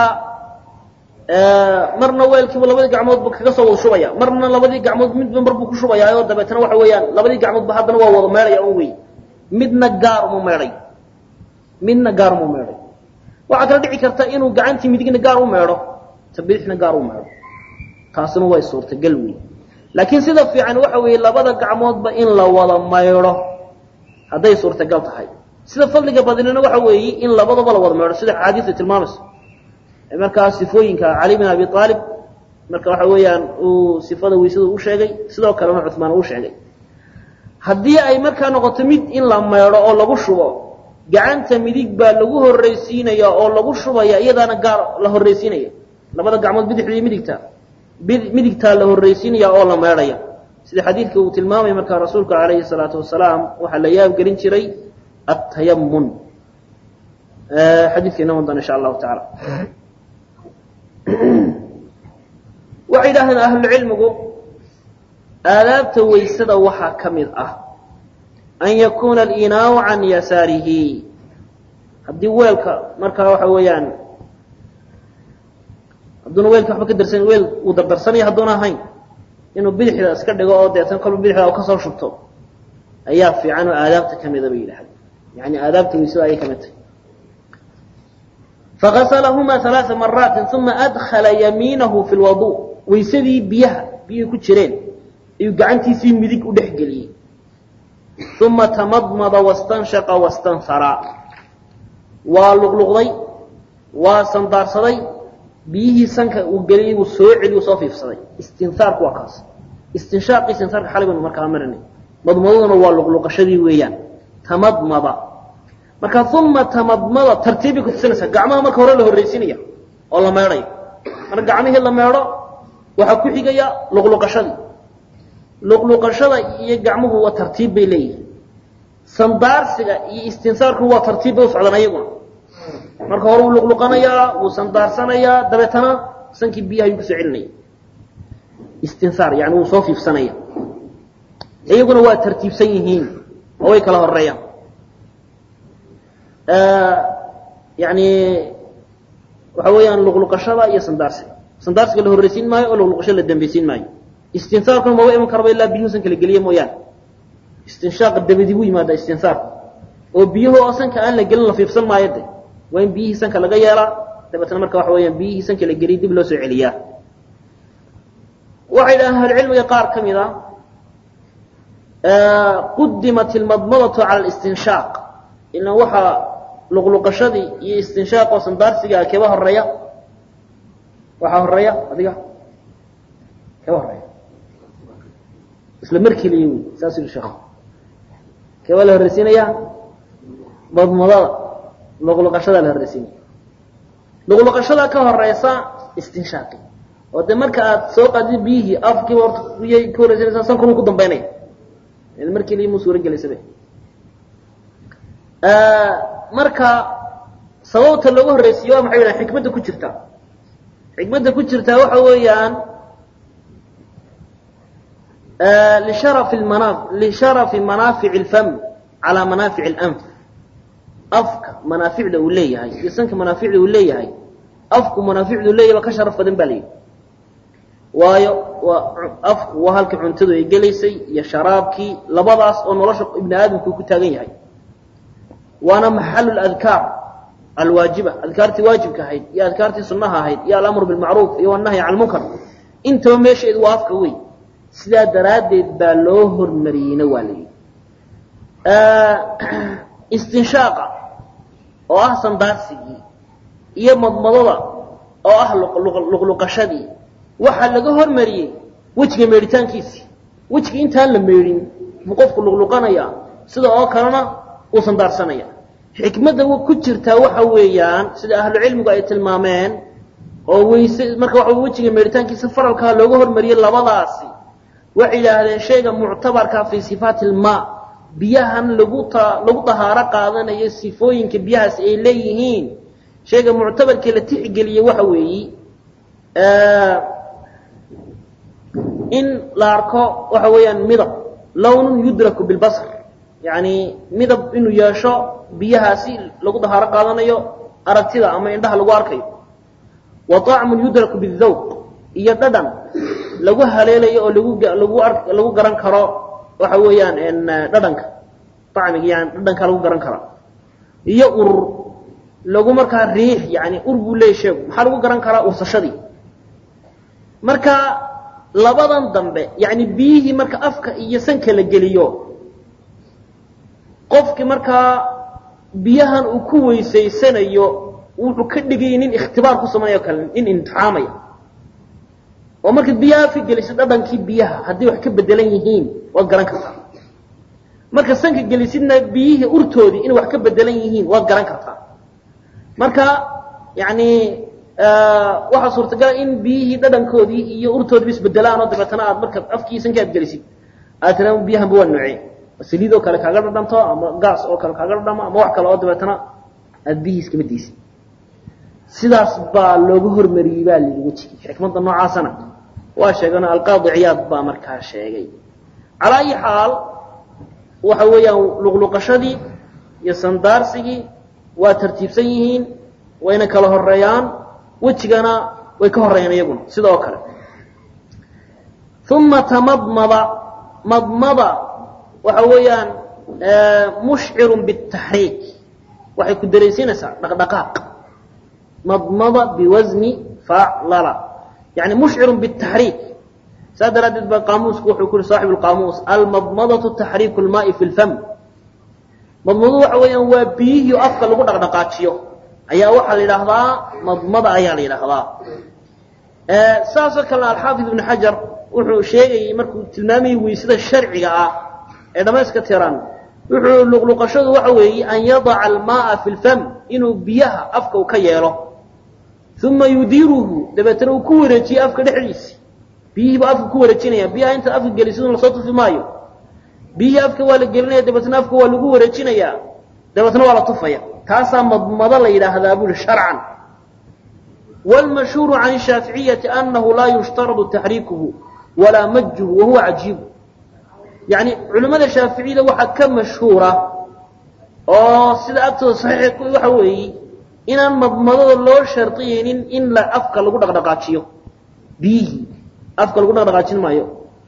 marna weelkiibu labadii gacmoodba kaga soo wada shubaya marna labadii gacmood midba mar buu ku shubayaa oo dabeetana waxa weeyaan labadii gacmoodba haddana waa wada maydhaya un wey midna gaar uma meedhay midna gaar uma meedhay waxaa kala dhici karta inuu gacantii midigna gaar u meedho ta bidixna gaar u meedho taasina way suurtagal wey laakiin sida fiican waxa weeye labada gacmoodba in la wada maydho hadday suurtagal tahay sida fadliga badnina waxa weeye in labadaba la wada meedho sida axaadiista tilmaamayso markaa sifooyinka cali bin abi aalib marka waxa weeyaan uu sifada weysada u sheegay sidoo kalena cumaan uu sheegay haddii ay markaa noqoto mid in la meedho oo lagu shubo gacanta midig baa lagu horraysiinaya oo lagu shubaya iyadaana gaar la horraysiinaya labada gacmood bidixda iyo midigta midigtaa la horraysiinaya oo la meedhaya sida xadiidka uu tilmaamaya markaa rasuulku calayhi salaatu wasalaam waxaa la yaab gelin jiray atayamun xadiidka inoo doona insha allahu tacaala waxay yidhahdeen ahlucilmigu aadaabta waysada waxaa ka mid ah an yakuuna alinaau can yasaarihi haddii weelka markaa waxa weeyaan hadduuna weelka waxba ka darsan weel uu dardarsanaya hadduuna ahayn inuu bidixda iska dhigo oo deetan kolba bidixda u kasoo shubto ayaa fiican oo aadaabta ka mida bay yidhahdeen yani aadaabta waysada ayay ka mid tahay fagaslahuma ثaلaaثa maraatin uma adkala yamiinahu fi lwadu waysadii biyaha biyuhi ku jireen ayuu gacantiisii midig u dhex geliyey uma tamadmada wastanshaqa wastansara waa luqluqday waa sandaarsaday biyihii sanka uu geliyey buu soo celiy soo fiifsaday istinsaarku waa kaas istinshaaqi istinsaarka xalay baynu markaa marinay madmadaduna waa luqluqashadii weeyaan tamadmada marka uma tamadmada tartiibbay kutusinaysaa gacmaha marka hore la horraysiinaya oo la meedhayo marka gacmihii la meedho waxaa ku xigaya luqluqashadii luqluqashada iyo gacmuhu waa tartiib bay leeyihin sandaarsiga iyo istinsaarku waa tartiib bay u socdaan ayaguna marka hore wuu luqluqanayaa wuu sandaarsanayaa dabeetana sankii biyaha ayuu kusoo celinaya istinsaar yani wuu soo fiifsanaya iyaguna waa tartiibsan yihiin oo way kala horeeyaan yani waxa weeyaan luqluqashada iyo sandaarsiga sandaarsiga la horraysiin maayo oo luqluqashada la dambeysiin maayo istinsaarkuna maba iman karaba ilaa biyuhu sanka la geliye mooyaane istinshaaqa dabadi buu yimaada istinsaarku oo biyuhu oo sanka aan la gelin la fiifsan maayo de waa in biyihii sanka laga yeelaa dabeetna marka waxa weeyaan biyihii sanka la geliyay dib loo soo celiyaa waxay dhahaan ahlucilmiga qaar ka mid a qudimat ilmadmadatu cala alistinshaaq ilan waxaa luqluqashadii iyo istinshaaq oo sandaarsigaa keeba horeeya waxaa horeeya adiga keeba horeeya isla markii la yimi saas yidhi sheekhu keebaa la horraysiinaya madmadada luqluqashadaa la horraysiinaya luqluqashada ka horeysa istinshaaqi oo de marka aad soo qaadid biyihii afkiiba horta biyay ka horraysinaysaa sankunu ku dambeynaya markii la yimi suura gelaysabe marka sababta loogu horraysiiye waa maxay yidhahan xikmadda ku jirta xikmadda ku jirtaa waxa weeyaan lisharafi lmana lisharafi manaafici اlfam calaa manaafici اlanf afka manaaficda uu leeyahay iyo sanka manaaficda uu leeyahay afku manaaficdu leeyahay ba ka sharaf badan ba layidhi waayo waa afku waa halka cuntadu ay gelaysay iyo sharaabkii labadaas oo nolosha ibni aadamku ku taagan yahay waana maxalu adkaar alwaajiba adkaartii waajibka ahayd iyo adkaartii sunaha ahayd iyo alamru bilmacruuf iyo anahyi can lmunkar intaba meesheedu waa afka wey sidaa daraaddeed baa loo hormariyeyna waa layidhi istinshaaqa oo ah sandaarsigii iyo madmadada oo ah luqluqashadii waxaa laga hormariyey wejiga meedhitaankiisii wejiga intaan la meedhin buu qofku luqluqanaya sida oo kalena uu sandaarsanaya xikmadda ku jirtaa waxa weeyaan sida ahlucilmigu ay tilmaameen oo weyse marka waxa wejiga meedhitaankiisa faralkaa looga hormariyey labadaasi waxay yidhaahdeen shayga muctabarka fii sifaati ilmaa biyahan lagu ta lagu dahaaro qaadanayo sifooyinka biyahaas ay leeyihiin shayga muctabarkii la tixgeliye waxa weeyi in la arko waxa weeyaan midab lownun yudraku bilbasr yani midab inuu yeesho biyahaasi lagu dahaaro qaadanayo aragtida ama indhaha lagu arkayo wa طacmun yudraku bاdawq iyo dhadhan lagu haleelayo oo lagu lagu ar lagu garan karo waxa weeyaan dhadhanka acmiga yani dhadhanka lagu garan kara iyo ur lagu markaa riix yani ur buu leeya sheegu maxaa lagu garan karaa ursashadii marka labadan dambe yani biyihii marka afka iyo sanka la geliyo qofkii markaa biyahan uu ku weysaysanayo wuxuu ka dhigayay nin ikhtibaar ku samaynayo kale nin imtixaamaya oo markaad biyaha afka geliso dhadhankii biyaha haddii wax ka bedelan yihiin waad garan kartaa marka sanka gelisidna biyihii urtoodii inay wax ka bedelan yihiin waad garan kartaa marka yani waxaa suurtagala in biyihii dhadhankoodii iyo urtoodiiba isbedelaan oo dabeetana aad marka afkii sanka aad gelisid aad tiraa biyahanba waa noocee saliid oo kale kaaga dhadhanto ama gaas oo kale kaaga dhadhamo ama wax kale oo dabeetana aad biyihii iskama daysid sidaas baa looga hormariyey baa layihi wejigii xikmadda noocaasana waa sheegano alqaadi ciyaad baa markaa sheegay calaa ayi xaal waxa weeyaan luqluqashadii iyo sandaarsigii waa tartiibsan yihiin wayna kala horeeyaan wejigana way ka horeeyaan iyaguna sida oo kale uma tamadmada madmada waxa weeyaan mushcirun bitaxriik waxay ku daraysiinaysaa dhaqdhaqaaq madmada biwasni faclala yani mushcirun bitaxriik saa daraaddeed ba qaamuusku wuxuu ku yihi saaxib lqaamuus almadmadatu taxriiku lmaai fi lfam madmadu waxa weeyaan waa biyihii afka lagu dhaqdhaqaajiyo ayaa waxaa la yidhaahdaa madmada ayaa la yidhaahdaa saasoo kalena alxaafid ibnu xajar wuxuu sheegayey markuu tilmaamayay weysada sharciga ah ee dhamayska tiran wuxuu luqluqashadu waxa weeye an yadaca almaaa fi lfam inuu biyaha afka u ka yeelo uma yudiiruhu dabeetana uu ku wareejiye afka dhexdiisi biyihii baa afka ku wareejinaya biyaha intaad afka gelisidun lasoo tufi maayo biyihii afka waa la gelinaya dabeetna afka waa lagu wareejinayaa dabeetna waa la tufaya taasaa madmado la yidhaahdaa buri sharcan wاlmashhuuru can shaaficiyati anahu laa yushtaradu taxriikuhu walaa majhu wahuwa cajiibu yani culimmada shaaficiyada waxaa ka mashhuura oo sida agtooda saxiix waxa weeye inaan madmadada loo shardiyaynin in la afka lagu dhaqdhaqaajiyo biyihii afka lagu dhaqdhaqaajin maayo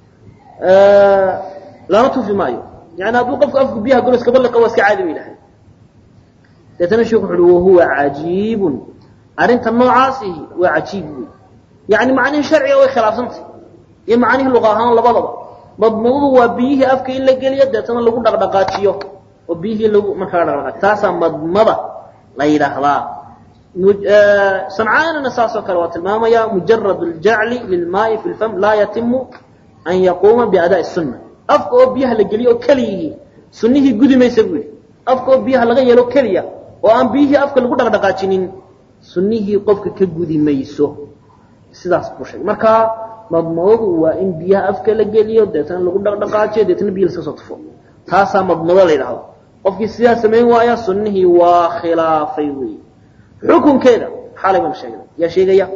lama tufi maayo yani hadduu qofku afku biyaha golo iskaba liqa waa iska caadi ba yidhahay deetana sheekh wuxu uhi wahuwa cajiibun arrinta noocaasihi waa cajiib wey yani macnihii sharciga way khilaafsantay iyo macnihii luqa ahaan labadaba madmadadu waa biyihii afka in la geliyo deetana lagu dhaqdhaqaajiyo oo biyihii lagu markaa dhaqdhaqaajiyo taasaa madmada la yidhaahdaa sancaanina saasoo kale waa tilmaamaya mujarad اljacli lilmaai fi lfam laa yatimu an yaquuma biadaaءi الsuna afka oo biyaha la geliyo oo keliyihii sunihii gudi maysa buu yihi afka oo biyaha laga yeelo keliya oo aan biyihii afka lagu dhaqdhaqaajinin sunihii qofka ka gudi mayso sidaas buu sheegay marka madmadadu waa in biyaha afka la geliyo deetana lagu dhaqdhaqaajiyo deetana biyi laska soo tufo taasaa madmado la yidhahdo qofkii sidaa samayn waaya sunihii waa khilaafay wey xukunkeeda xalay baan sheegnay yaa sheegaya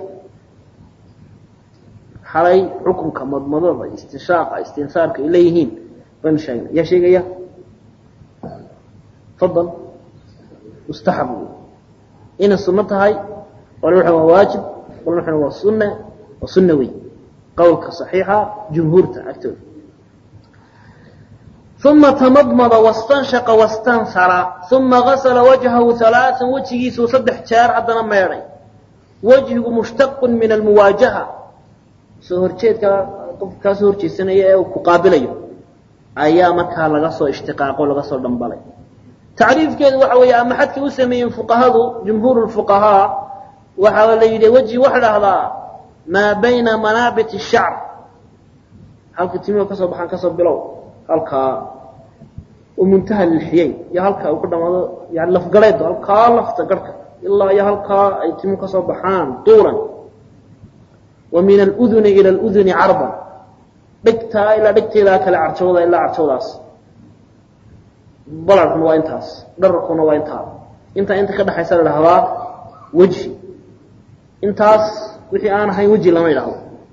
xalay xukunka madmadada istinshaaqa istinsaarka ay leeyihiin baynu sheegnay yaa sheegaya fadal mustaxab wey inay sunno tahay qolna waxan waa waajib qolna waxan waa sunne waa sunna wey qowlka saxiixa jumhuurta agtooda uma tamadmada wastanshaqa wastansara uma gasla wajhahu halaaan wejigiisuu saddex jeer haddana meedhay wejhigu mushtaqun min almuwaajaha soo horjeedka qof kaa soo horjeedsanaya ee uu ku qaabilayo ayaa markaa laga soo ishtiqaaqo laga soo dhambalay tacriifkeedu waxa weeye ama xadkay u sameeyeen fuqahadu jumhuur fuqahaa waxaa la yidhi weji waxa dhahdaa maa bayna manaabit الshacr halka timihu kasoo baxaan kasoo bilow halkaa muntaha lilxiyeyn iyo halkaa uu ka dhamaado yani lafgareedu halkaa lafta garhka ilaa iyo halkaa ay timuhu kasoo baxaan duulan wa min aluduni ila aluduni carban dhegtaa ilaa dhegteedaa kale carjawda ilaa carjawdaas balarkuna waa intaas dhararkuna waa intaa intaa inta ka dhexaysa la dhahdaa weji intaas wixii aan ahayn weji lama idhahdo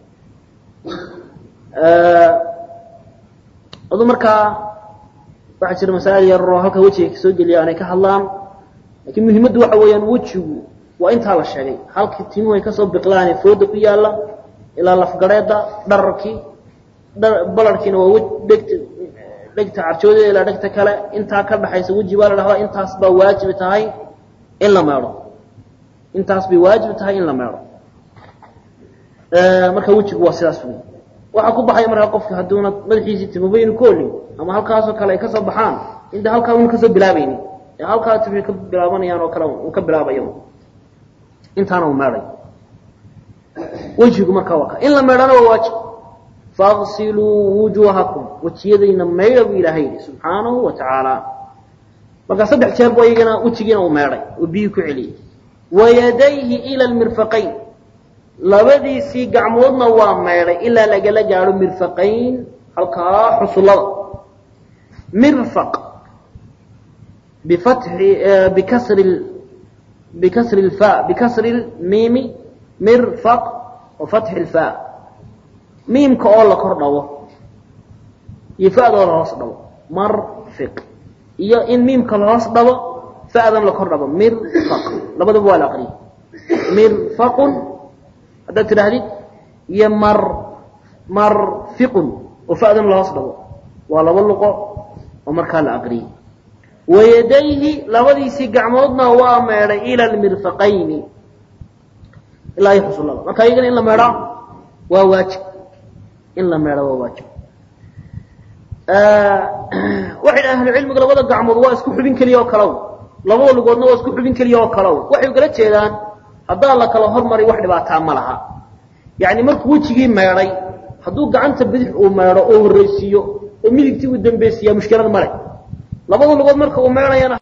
adu markaa waxaa jira masaa'il yaroo halka wejiga kasoo geliya aanay ka hadlaan lakiin muhimaddu waxa weeyaan wejigu waa intaa la sheegay halkii timuhu ay kasoo biqlaane fooda ku yaalla ilaa lafgareedda dhararkii balarkiina waa dhegta dhegta carjoodeeda ilaa dhegta kale intaa ka dhaxaysa weji baa la dhahdaa intaas baa waajibi tahay in la meedho intaas bay waajibi tahay in la meedho marka wejigu waa sidaas wey waxaa ku baxaya markaa qofka hadduuna madaxiisii timubaynu ku olin ama halkaasoo kale ay kasoo baxaan inta halkaa una kasoo bilaabaynin ee halkaa timuhi ka bilaabanayaan oo kale uu ka bilaabayo intaana uu meedhay wejigu markaa waa ka in la meedhana waa waajib faغsiluu wujuuhakum wejiyadayna maydha buu ilaahay yidhi subxaanahu wa tacaala marka saddex jeer bu iyagana wejigiina uu meedhay oo biyii ku celiyey wayadayhi ila lmirfaqayn labadiisii gacmoodna waa meedhay ilaa lagala gaadho mirfaqayn halkaa xusullada mirfaq bifatxi bikasri bikasri lfa bikasri lmiimi mirfaq wa fatxi lfa miimka oo la kor dhabo iyo fa'doo la hoos dhabo marfiq iyo in miimka la hoos dhabo fa'dan la kor dhabo mirfaq labadaba waa la aqriyay mirfaqun haddaad tidhaahdid iyo mar marfiqun oo fa'dan la hoos dhabo waa laba luqo oo markaa la aqriyay wayadayhi labadiisii gacmoodna waa meedhay ila almirfaqayni ilaa iyo xusullada marka iyagana in la meedhaa waa waajib in la meedho waa waajib waxay dhaha ahlucilmigu labada gacmood waa isku xubin keliya oo kalow labada lugoodna waa isku xubin keliya oo kalow waxay ugala jeedaan haddaa la kala hormari wax dhibaataa ma laha yacni markuu wejigii meedhay hadduu gacanta bidix uu meedho oo horraysiiyo oo midigtii uu dambeysiiyaa mushkilad male labada lugood marka uu meedhayana